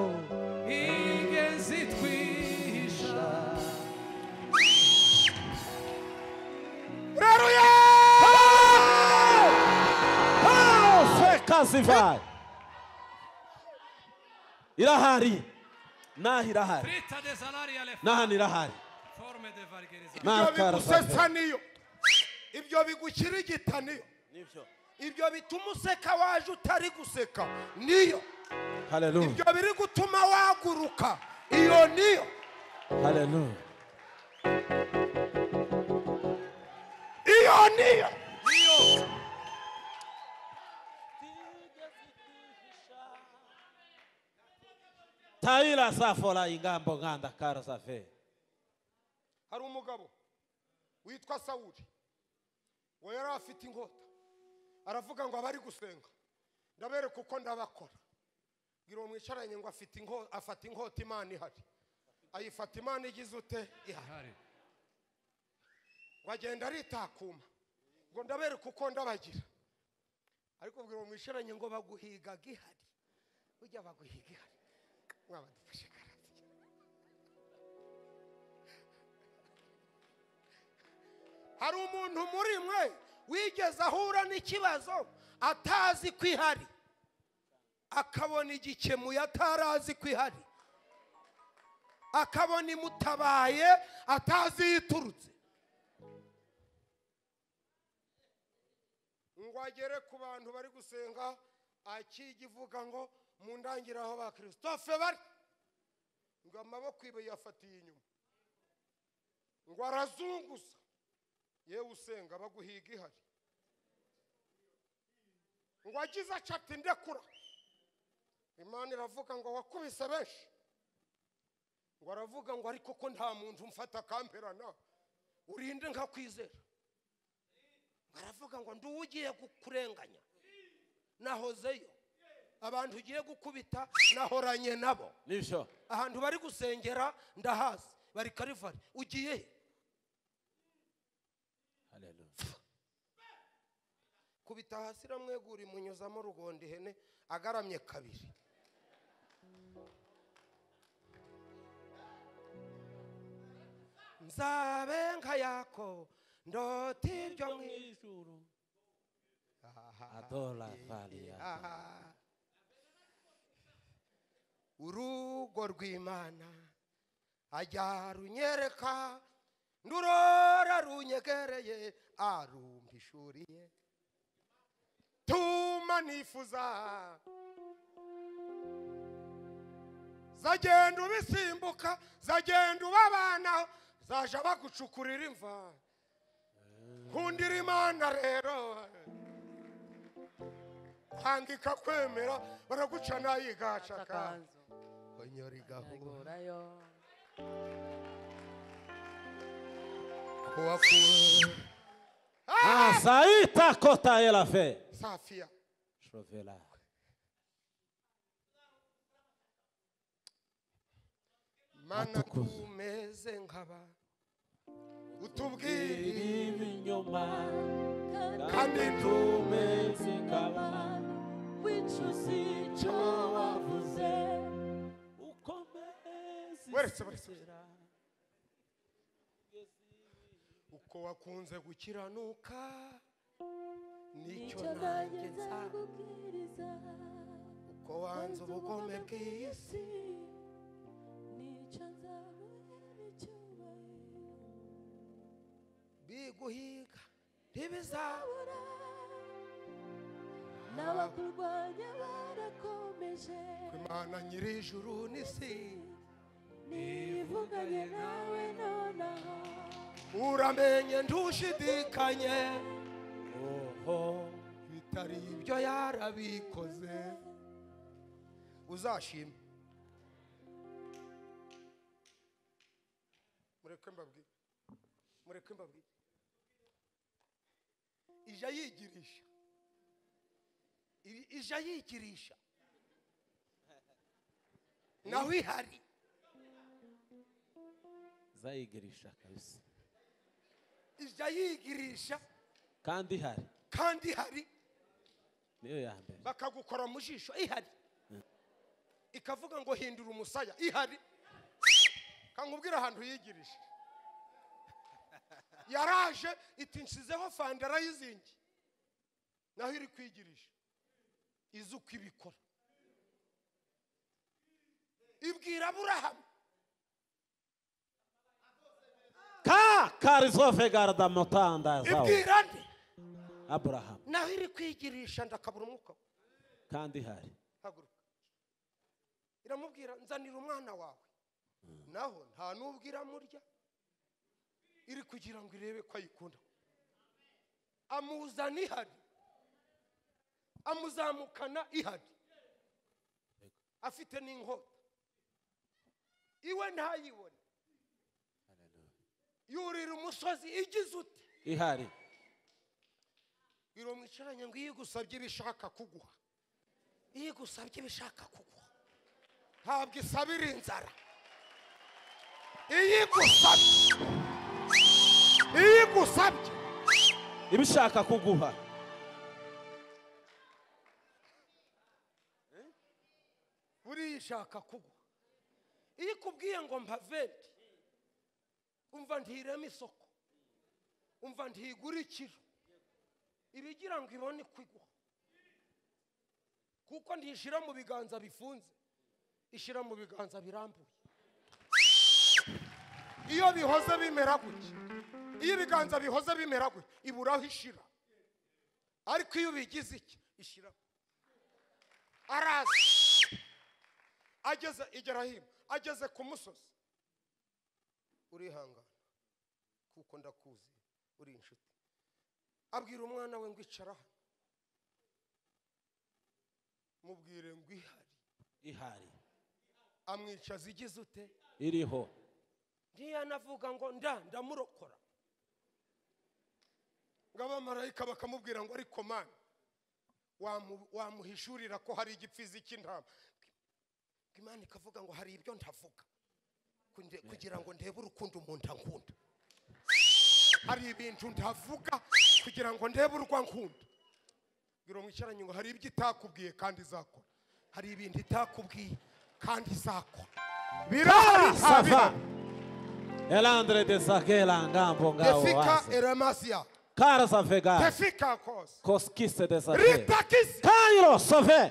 ingenzi twihisha uraruye Feka sifari. Irahari. Nahi irahari. Fritta de salari alle Nahani irahari. forme de vulgarisation. ibyo Naha kara safi. bigusesa niyo ibyo bigukirigita niyo ibyo bituma useka waje utari guseka niyo Hallelujah. ibyo biri gutuma waguruka iyo niyo Hallelujah. iyo niyo tayira safora ingambo nkanda kara safe hari umugabo witwa sawuri we yari afite inkota aravuga ngo abari gusenga ndabereka uko ndabakora bwira uwo mwicaranye ngo afite inko- afata inkota imana ihari ayifata imana igize ute ihari ihari ngo agenda aritakuma ngo ndabereka uko ndabagira ariko bwira uwo mwicaranye ngo baguhigaga ihari ujya baguhiga ihari mwaba dufashe karate hari umuntu muri mwe wigeze ahura n'ikibazo atazi ko ihari akabona igikemuye atarazi ko ihari akabona imutabaye atazi iyo iturutse ngo agere ku bantu bari gusenga akiga ivuga ngo mu ndangiriro aho ba christophe bari ngo amaboko ibe yafatiye inyuma ngo arazunguza yewe usenga baguhiga ihari ngo agize acati ndekura imana iravuga ngo wakubise benshi ngo aravuga ngo ariko ko nta muntu umfata akamperana urinde nkakwizera baravuga ngo ndi ugiye kurenganya nahozeyo abantu ugiye gukubita nahoranye nabo nibyo ahantu bari gusengera ndahazi bari karivari ugiye he? haleluya kubita hasi iramwegura imunyuzamo rugonda ihene agaramye kabiri nzabe nka yako ndota ibyo mu ijuru adora valia Aha. urugo rw'imana ajya runyereka ndurora runyegereye arumbishuriye tuma nifuza zagenda ubisimbuka zagenda ubabanaho zaje bagucukurira imva nkundira imana rero kwandika kwemera baraguca nayigacaka konyora igahura kuwakura asaita kota elafe safiya shrovela mana Atukuza. tumeze nkaba utubwire ibinyoma kandi tumeze nkaba wicuza icyo wavuze weretse weretse uko wakunze gukiranuka nicyo icyo nanjye nanjye nza nzagubwiriza uko wanze ubugome bw'isi nicyo nzabonera icyubahiro biguhiga ntibizaba babura n'abakurwanya barakomeje imana nyir'ijuru n'isi nivuganye nawe nonaho uramenye ntushidikanye oho bitari ibyo yarabikoze uzashime mureke mbabwire mureke mbabwire ija yigirisha I- ija yigirisha naho ihari zayigirisha kabisa ija yigirisha kandi hari kandi ihari niyo ya mbere bakagukora mu jisho ihari ikavuga ngo hindura umusaya ihari kankubwira ahantu yigirije yaraje iti nshizeho fanda arayizingi naho iri kwigirisha izi uko ibikora ibwira aburahamu ka karizove garda mutandazawo ibwira nde aburahamu naho iri kwigirisha ndakabura umwuka we. kandi hari haguruka iramubwira nzanira umwana wawe naho nta n'ubwo iramurya iri kugira ngo irebe ko ayikunda amuzana ihari amuzamukana ihari afite n'inkota iwe ntayibone yurira umusozi igize ute ihari biro mwicaranye ngo iyo igusabye ibishaka kuguha iyo igusabye ibishaka kuguha ntabwo isabira inzara iyo igusabye iyo igusabye ibishaka kuguha buriya ishaka kugwa iyo ikubwiye ngo mpaventi umva ntirema isoko umva ntigura ikiro iba igira ngo ibone uko igwa kuko ntishyira mu biganza bifunze ishyira mu biganza birambuye iyo bihoze bimera gutya iyo ibiganza bihoze bimera gutya ibura aho ishira ariko iyo ubigize iki ishyiraho araza ageze igerahima ageze ku musozi urihangana kuko ndakuzi uri inshuti abwira umwana we ngo icara hano mubwire ngo ihari ihari amwicaza igize ute iriho ntiyanavuga ngo nda ndamurokora ngo abamarayika bakamubwira ngo ariko mani wamu- wamuhishurira ko hari igipfizi cy'intama ngo imana ikavuga ngo hari ibyo ntavuga kunde- kugira ngo ndebe urukundo umuntu ankunda hari ibintu ntavuga kugira ngo ndebe urwa nkunda bwira mwicaranye ngo hari ibyo itakubwiye kandi izakora hari ibintu itakubwiye kandi izakora birahari sava habirahari erandire de sakera ngambo ngawo tefika waze eramasia kara savega tefika kose koskise de sakera ritakisi Cairo, sauvé.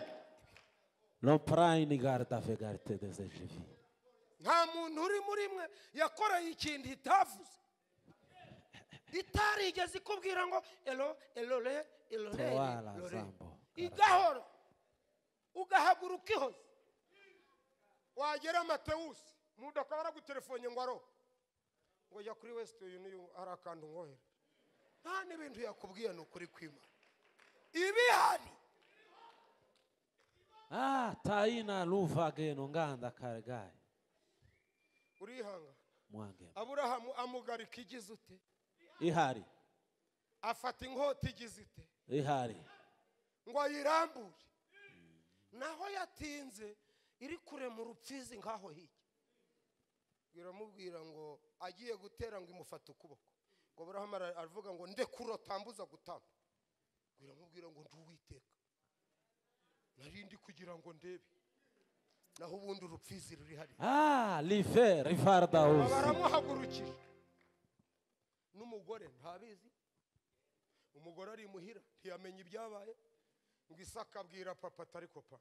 Non prendre garde avec garde de ce vie. nta muntu uri muri mwe yakoreye ikintu itavuze itarigeze ikubwira ngo elo elore elore Tewala elore." zambo. igahoro ugahaguruka ihoze wagera matewusi umuntu akaba aragutelefone ngo aro ngo jya kuri wesiti yuniyoni hari akantu nkohere nta n'ibintu yakubwiye ni ukuri kwimana ibihari Ah, taina luva geno nganda kargai. urihangana Mwange. aburahamu amugarika igize ute Ihari, afata inkota igize ite ihari. ngo ayirambure naho yatinze iri kure mu rupfizi nk'aho hirya biramubwira ngo agiye gutera ngo imufate ukuboko ngo burahamu ara- aravuga ngo ndekuro tambuza gutamba biramubwira ngo nduwiteka narindi kugira ngo ndebe naho ubundi urupfizi ruri hariya Ah, live, rifarda Aba uzi. baramuhagurukije n'umugore ntabizi umugore ari imuhira ntiyamenya ibyabaye ngo isaka abwira papa atari kopa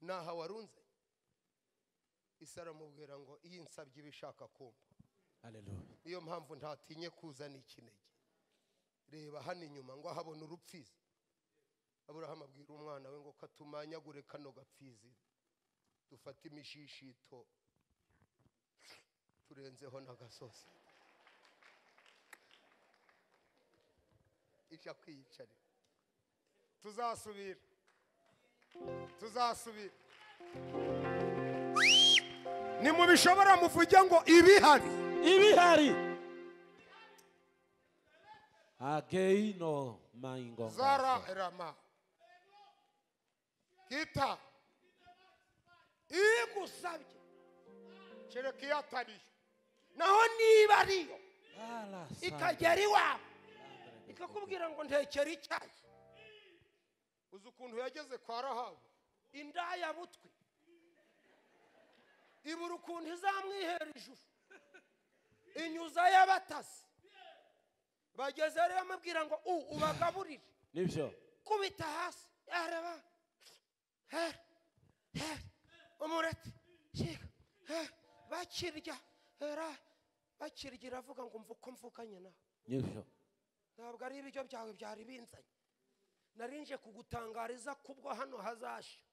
ntaha warunze isa aramubwira ngo iyo nsabye iba ishaka kumva Hallelujah. niyo mpamvu ntatinye kuzana ikinege reba hano inyuma ngo ahabona urupfizi aburahamu abwira umwana we ngo katumanyagure kano gapfizi dufate imishishito turenzeho n'agasozi ijya kwiyicarira tuzasubira tuzasubira nimubishobora muvuge ngo ibihari Ibihari. Ageino maingo. zara rama kita iyo igusabye kereka iyo atari yo naho niba ari yo Ala sa. ikagera iwawe ikakubwira ngo ntekera icyayi uzi ukuntu yageze kwa rahabu indaya butwi ibura ukuntu izamwihera ijuru inyuza y'abatasi bageze rero amubwira ngo u ubagaburire Nibyo. kubita hasi araba her her umuret kiga her bakirya hera bakirya iravuga ngo mva uko mvuganye nawe Nibyo. ntabwo ari ibiryo byawe byari binzanye narinje kugutangariza kubwo hano hazasha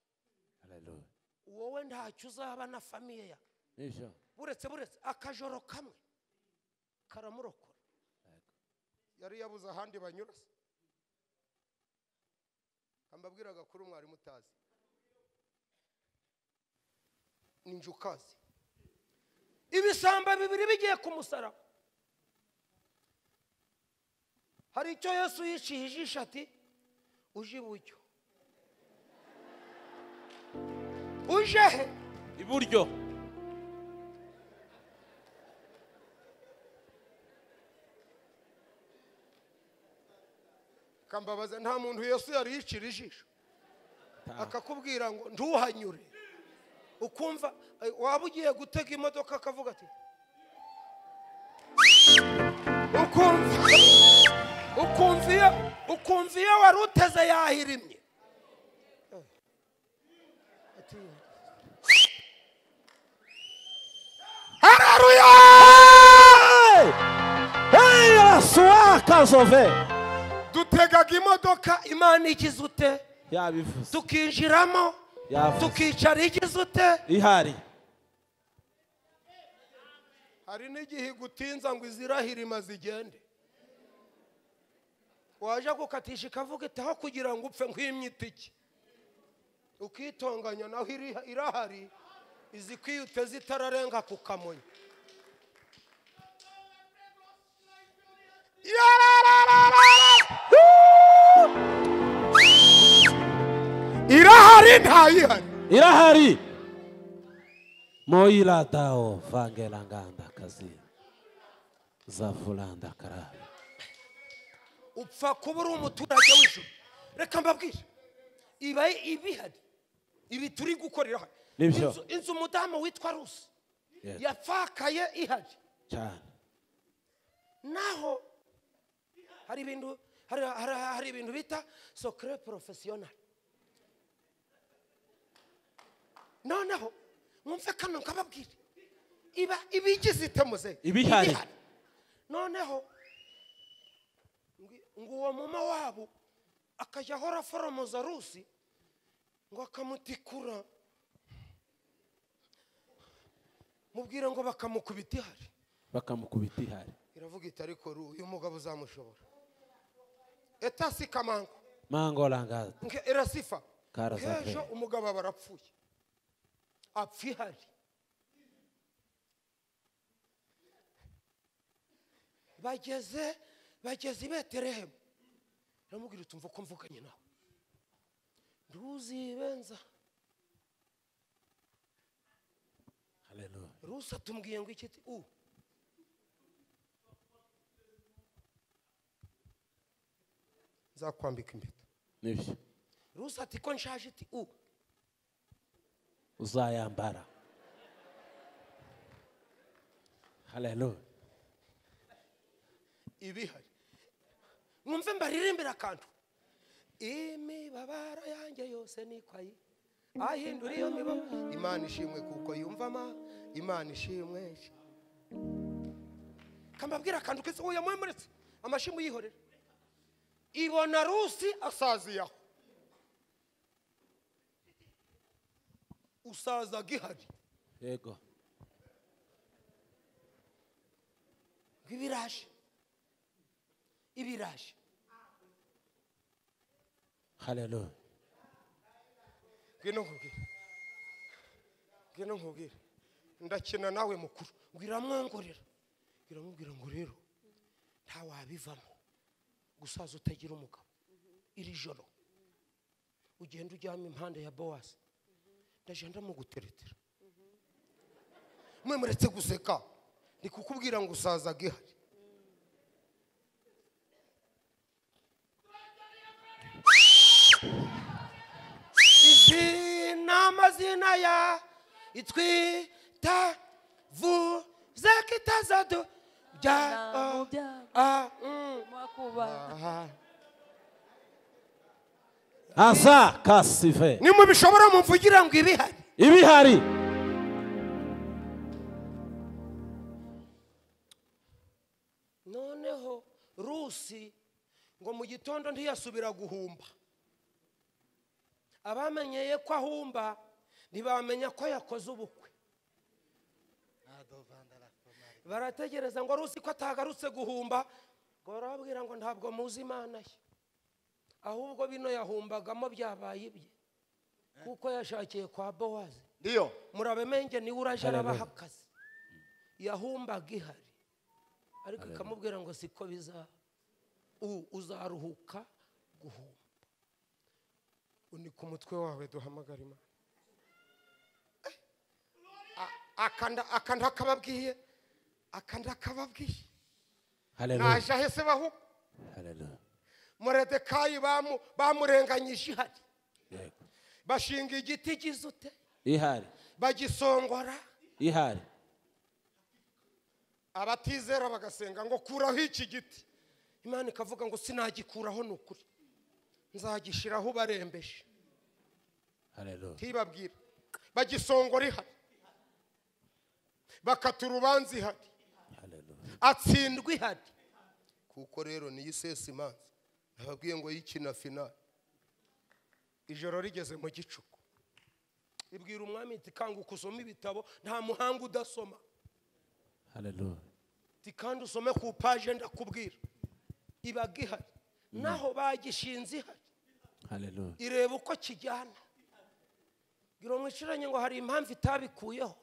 Hallelujah. wowe ntacyo uzaba na famiye yawe Nibyo. buretse buretse akajoro kamwe karamurokora yari yabuze ahandi banyura se kambabwiraga kuri mwarimu utazi ninjukazi ibisamba bibiri bigiye kumusaraba hari icyo yesu yiciye ijisho ati uje iburyo uje he iburyo akambabaza nta muntu yesu yari yicira ijisho akakubwira ngo ntuhanyure ukumva eh, waba ugiye gutega imodoka akavuga ati ukumva ukumva iyo ukumva iyo wari uteze yahirimye Eh. Ati- haleluya Hey, arasuwaka sove dutegaga imodoka imana igize ute yabivuze tukinjiramo yavuze tukicara igize ute ihari hari n'igihe igutinza ngo izirahirima zigende waje gukatisha ikavuga itaho kugira ngo upfe nk'imyitiki ukitonganya naho iri- irahari izi kwiyute zitararenga ku kamonyo irahari ntayihari irahari moyiratawo vangela nganda kazi zavulanda karabi upfa kuba uri umuturage w'ijuru reka mbabwire iba ibihari ibi turi gukorera hano Nibyo. Inzu- inzu umudamu witwa rusi Yes. yapfakaye ihari cyane naho hari ibintu hari, hari, hari ibintu bita sokre porofesiyonari noneho mwumve kano nkababwire iba ibigize itemuze Ibihari. noneho ngi- ngo uwo muma wabo akajya ahora foromoza rusi ngo akamutikura mubwira ngo bakamukubita ihari bakamukubita ihari iravuga iti ariko ru- uyu mugabo uzamushobora eta si kamango mangolangada nke- irasifa Karaza nk'ejo pe. umugabo aba arapfuye apfa ihari bageze bageze i beterehemu iramubwira uti mva uko mvuganye nawe ntuzibenza haleluya rusi atumubwiye ngo iki ti u nzakwambika impeta nibyo rusi ati ko nshaje iti u uzayambara haleluya ibihari mwumve mbaririmbira akantu imibabaro yanjye yose nikwayi ahindura iyo mibabaro imana ishimwe kuko yumvama imana ishimwe kambabwira akantu kese uyu mwemuritse amashimu yihorera ibona rusi asaziyaho usazaga ihari yego ngo ibiraje ibiraje haleluya ngwino nkubwire ngwino nkubwire ndakina nawe mukuru ngo iramwongorera iramubwira ngo rero nta wabivamo gusaza utagira umugabo iri joro ugenda ujyamo impande ya bowasi ndaje ndamuguteretera mwe muretse guseka ni kukubwira ngo usazaga ihari izi ni amazina ya itwita vuze ko itazadu bya Nta mu byago a mm, mwakubaha aha. asa kasive nimwe bishobora mumvugira ngo ibihari ibihari noneho rusi ngo mu gitondo ntiyasubira guhumba abamenyeye ko ahumba ntibamenya ko yakoze ubukwe barategereza ngo rusi ko atagarutse guhumba ngo barababwira ngo ntabwo muzi imana ye ahubwo bino yahumbagamo byabaye ibye kuko yashakiye kwa bowazi ndiyo murabemenge niwe uraje arabaha akazi yahumbaga ihari ariko ikamubwira ngo siko bizaba u uzaruhuka guhumba unika umutwe wawe duhamagara imana Eh, a- akanda akanda akababwiye akanda akababwiye Hallelujah. naje ahese bahu Hallelujah. muredekayi bamu- bamurenganyije ihari Yego. bashinga igiti gizute Ihari. bagisongora Ihari. abatizera bagasenga ngo kuraho iki giti imana ikavuga ngo sinagikuraho ni ukuri nzagishyiraho barembeje Hallelujah. ntibabwira bagisongora ihari bakata urubanza ihari Hallelujah. atsindwa ihari kuko rero niyo isesa imanza nababwiye ngo yikina finali ijoro rigeze mu gicuku ibwira umwami iti kanguka usome ibitabo nta muhanga udasoma Hallelujah. iti kandi usome ku paje ndakubwira ibaga ihari naho bagishinze ihari Hallelujah. ireba uko kijyana gira umwishuranye ngo hari impamvu itabikuyeho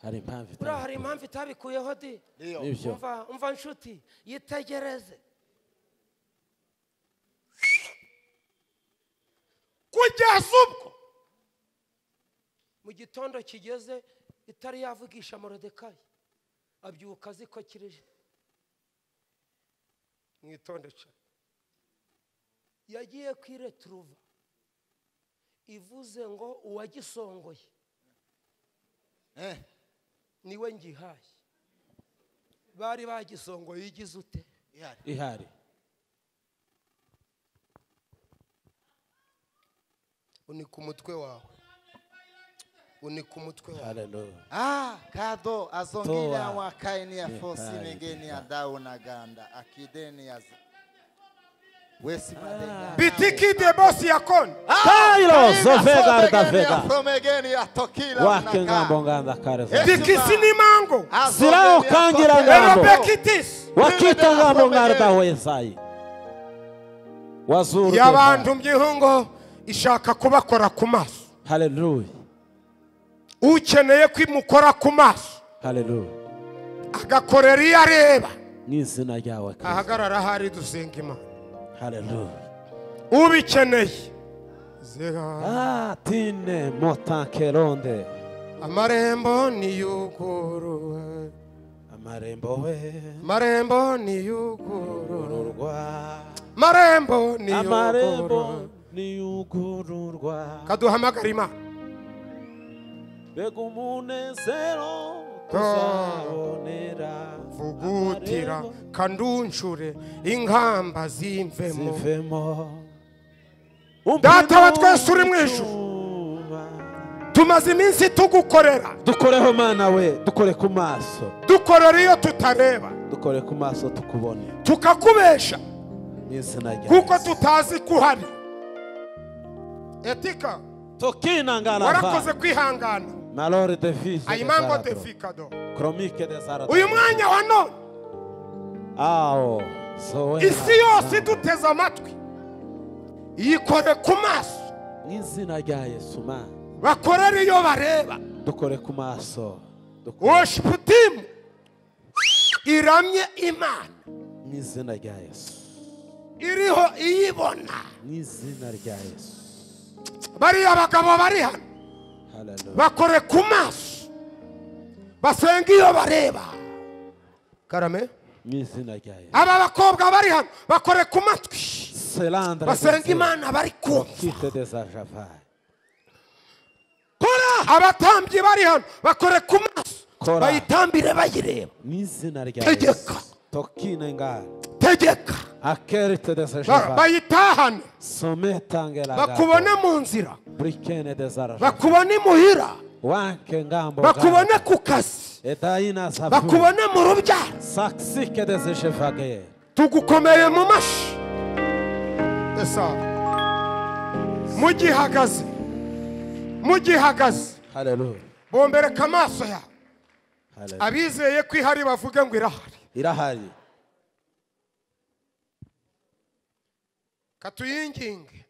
Hari impamvu buriya itari- hari impamvu itabikuyeho di Ndio. Nibyo. umva umva nshuti yitegereze kugeza ubwo mu gitondo kigeze itari yavugisha morodekayi abyuka azi ko kirije mwitonde cyane yagiye kuri returuva ivuze ngo uwagisongoye Eh, niwe ngihaye bari bagisongoye igize ute ihari. Ihari. unika umutwe wawe unika umutwe wawe Hallelujah. Ah, kado azongila Toa. wakaini ya fosi Nipali, negeni ya nipali. dau na ganda akideni ya z... wesi madenga bitikide bosi ya koni Kairo sofega artafega. from again ya tokila Wake unakaa. ngambo nganda kareva. Eh. dikisi n'imango Azongeni Silao ya kangira tokila. ngambo. erobekitisi Wakita ngambo ngarda wesai. Wazuru. yabantumye ihungo ishaka kubakora ku maso Hallelujah. ukeneye kwimukora ku maso Hallelujah. agakorera iyo areba Mwizina ryawe. Kristo. ahagarara ahari dusenga imana Hallelujah. ubikeneye zera Ah, tine motakeronde. amarembo niyugurura Amarembo we. marembo niyugurura Ururwa. marembo Amarembo niyugurura niyugururwa. kaduhamagara imana Mbega umunezero tuzabonera. vugutira Amarembo kanduncure inkamba zimvemo zivemo Data wa twese uri mu ijuru. tumaze iminsi tugukorera dukoreho mana we dukore ku maso dukorera iyo tutareba dukore ku maso tukubone tukakubesha mu izina rya kuko Yesu. tutazi ko uhari etika warakoze tukinangarava kwihangana malore de vie ayimango defikado chronique de zarado uyu mwanya wa none ao zoe isi yose iduteze amatwi yikore ku maso mu izina rya yesu ma bakorere iyo bareba dukore ku maso dukore woshiputimu iramye imana mu izina rya yesu iriho iyibona mu izina rya yesu bariya bagabo bari hano haleluya bakore ku maso basenga iyo bareba karame mu izina rya yesu aba bakobwa bari hano bakore ku matwi selandre de basenga Dieu. imana bari kumva Kite dezajavaye kora abatambyi bari hano bakore ku maso Kora. bayitambire bayireba mu izina rya Tegeka. yesu tokine ngari tegeka akerite Ba- dezajavaye bayitahane sometangela bakubone mu nzira burikene dezarajavaye bakubone imuhira wanke ngambo bakubone ku kazi edayina zavu bakubone mu rubyaro saksike dezajavaye tugukomeye mu mashyi esa mugihagaze mugihagaze haleluya bombereka amaso yawe haleluya abizeye ko ihari bavuge ngo irahari irahari katuyinginge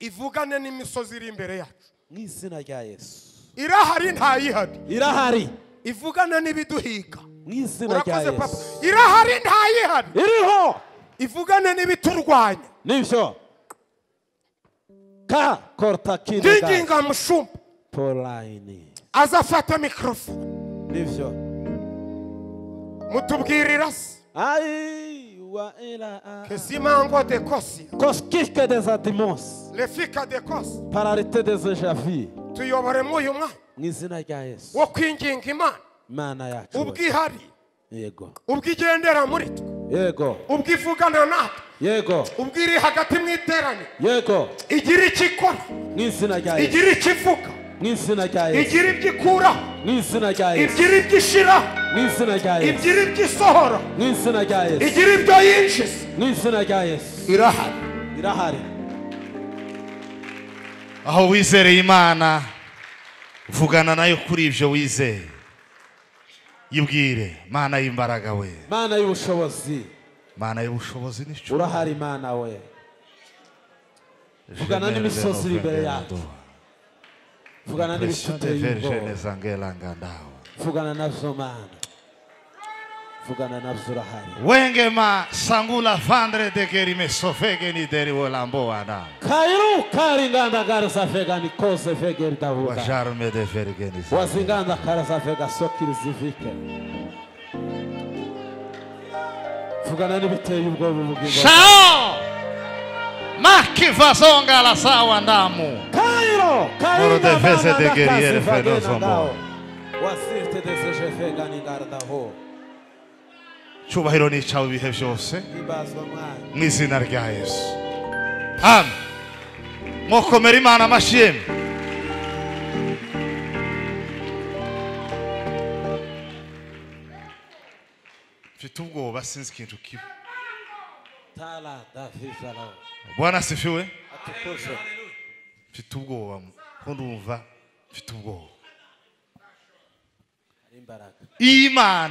ivugane n'imisozi iri imbere yacu mu izina rya yesu irahari ntayihari irahari ivugana n'ibiduhiga mu izina rya urakoze papa yesu irahari ntayihari iriho ivugane n'ibiturwanya nibyo ka korotakiri ndinginga mushumba porayini azafata mikorofone nibyo mutubwirira se ayi wa era kesimango de kosi kosikike deza dimosi lefika de kosi pararite deza javi tuyobore muri uyu mwanya mu izina rya yesu wo kwinginga imana imana yacu ubwihari yego ubwigendera muri twe yego ubwivugana natwe yego ubwiri hagati mu iteraniro yego igira icyo ikora mu izina rya yesu igira icyo ivuga mu izina rya yesu igira ibyo ikuraho mu izina rya yesu igira ibyo ishiraho mu izina rya yesu igira ibyo isohora mu izina rya yesu igira ibyo yinjiza mu izina rya yesu irahari irahari aho wizereye imana vugana nayo kuri ibyo wizeye yibwire mana y'imbaraga we mana y'ubushobozi mana y'ubushobozi n'icyo urahari imana we vugana n'imisozi iri imbere yacu. vugana n'ibishuti y'ubwoba vugana navyo mana vugana navyo urahari wengema sangula vandre de gerime sofegeni deri wolambo wana kairu karinganda karisa fega nikose fege ritavuga wajarme de vergeni wazinganda karisa fega sokirizivike vugana n'ibiteye ubwoba ubugingo shao makivazonga la sawa ndamu Cairo, Cairo Moro da defese vana de da guerriere casa foi vagina nosso dao. amor. Wasirte deseje fega ningarda ho. cyubahiro n'icyawe ibihe byose Ibazwa mwana. mu izina rya yesu amen mwokomera imana amashyi yemwe mfite ubwoba sinzi ikintu kibi Tala da vizala. bwana asifiwe Atukuze. mfite ubwoba ko ndumva mfite ubwoba Imbaraga. imana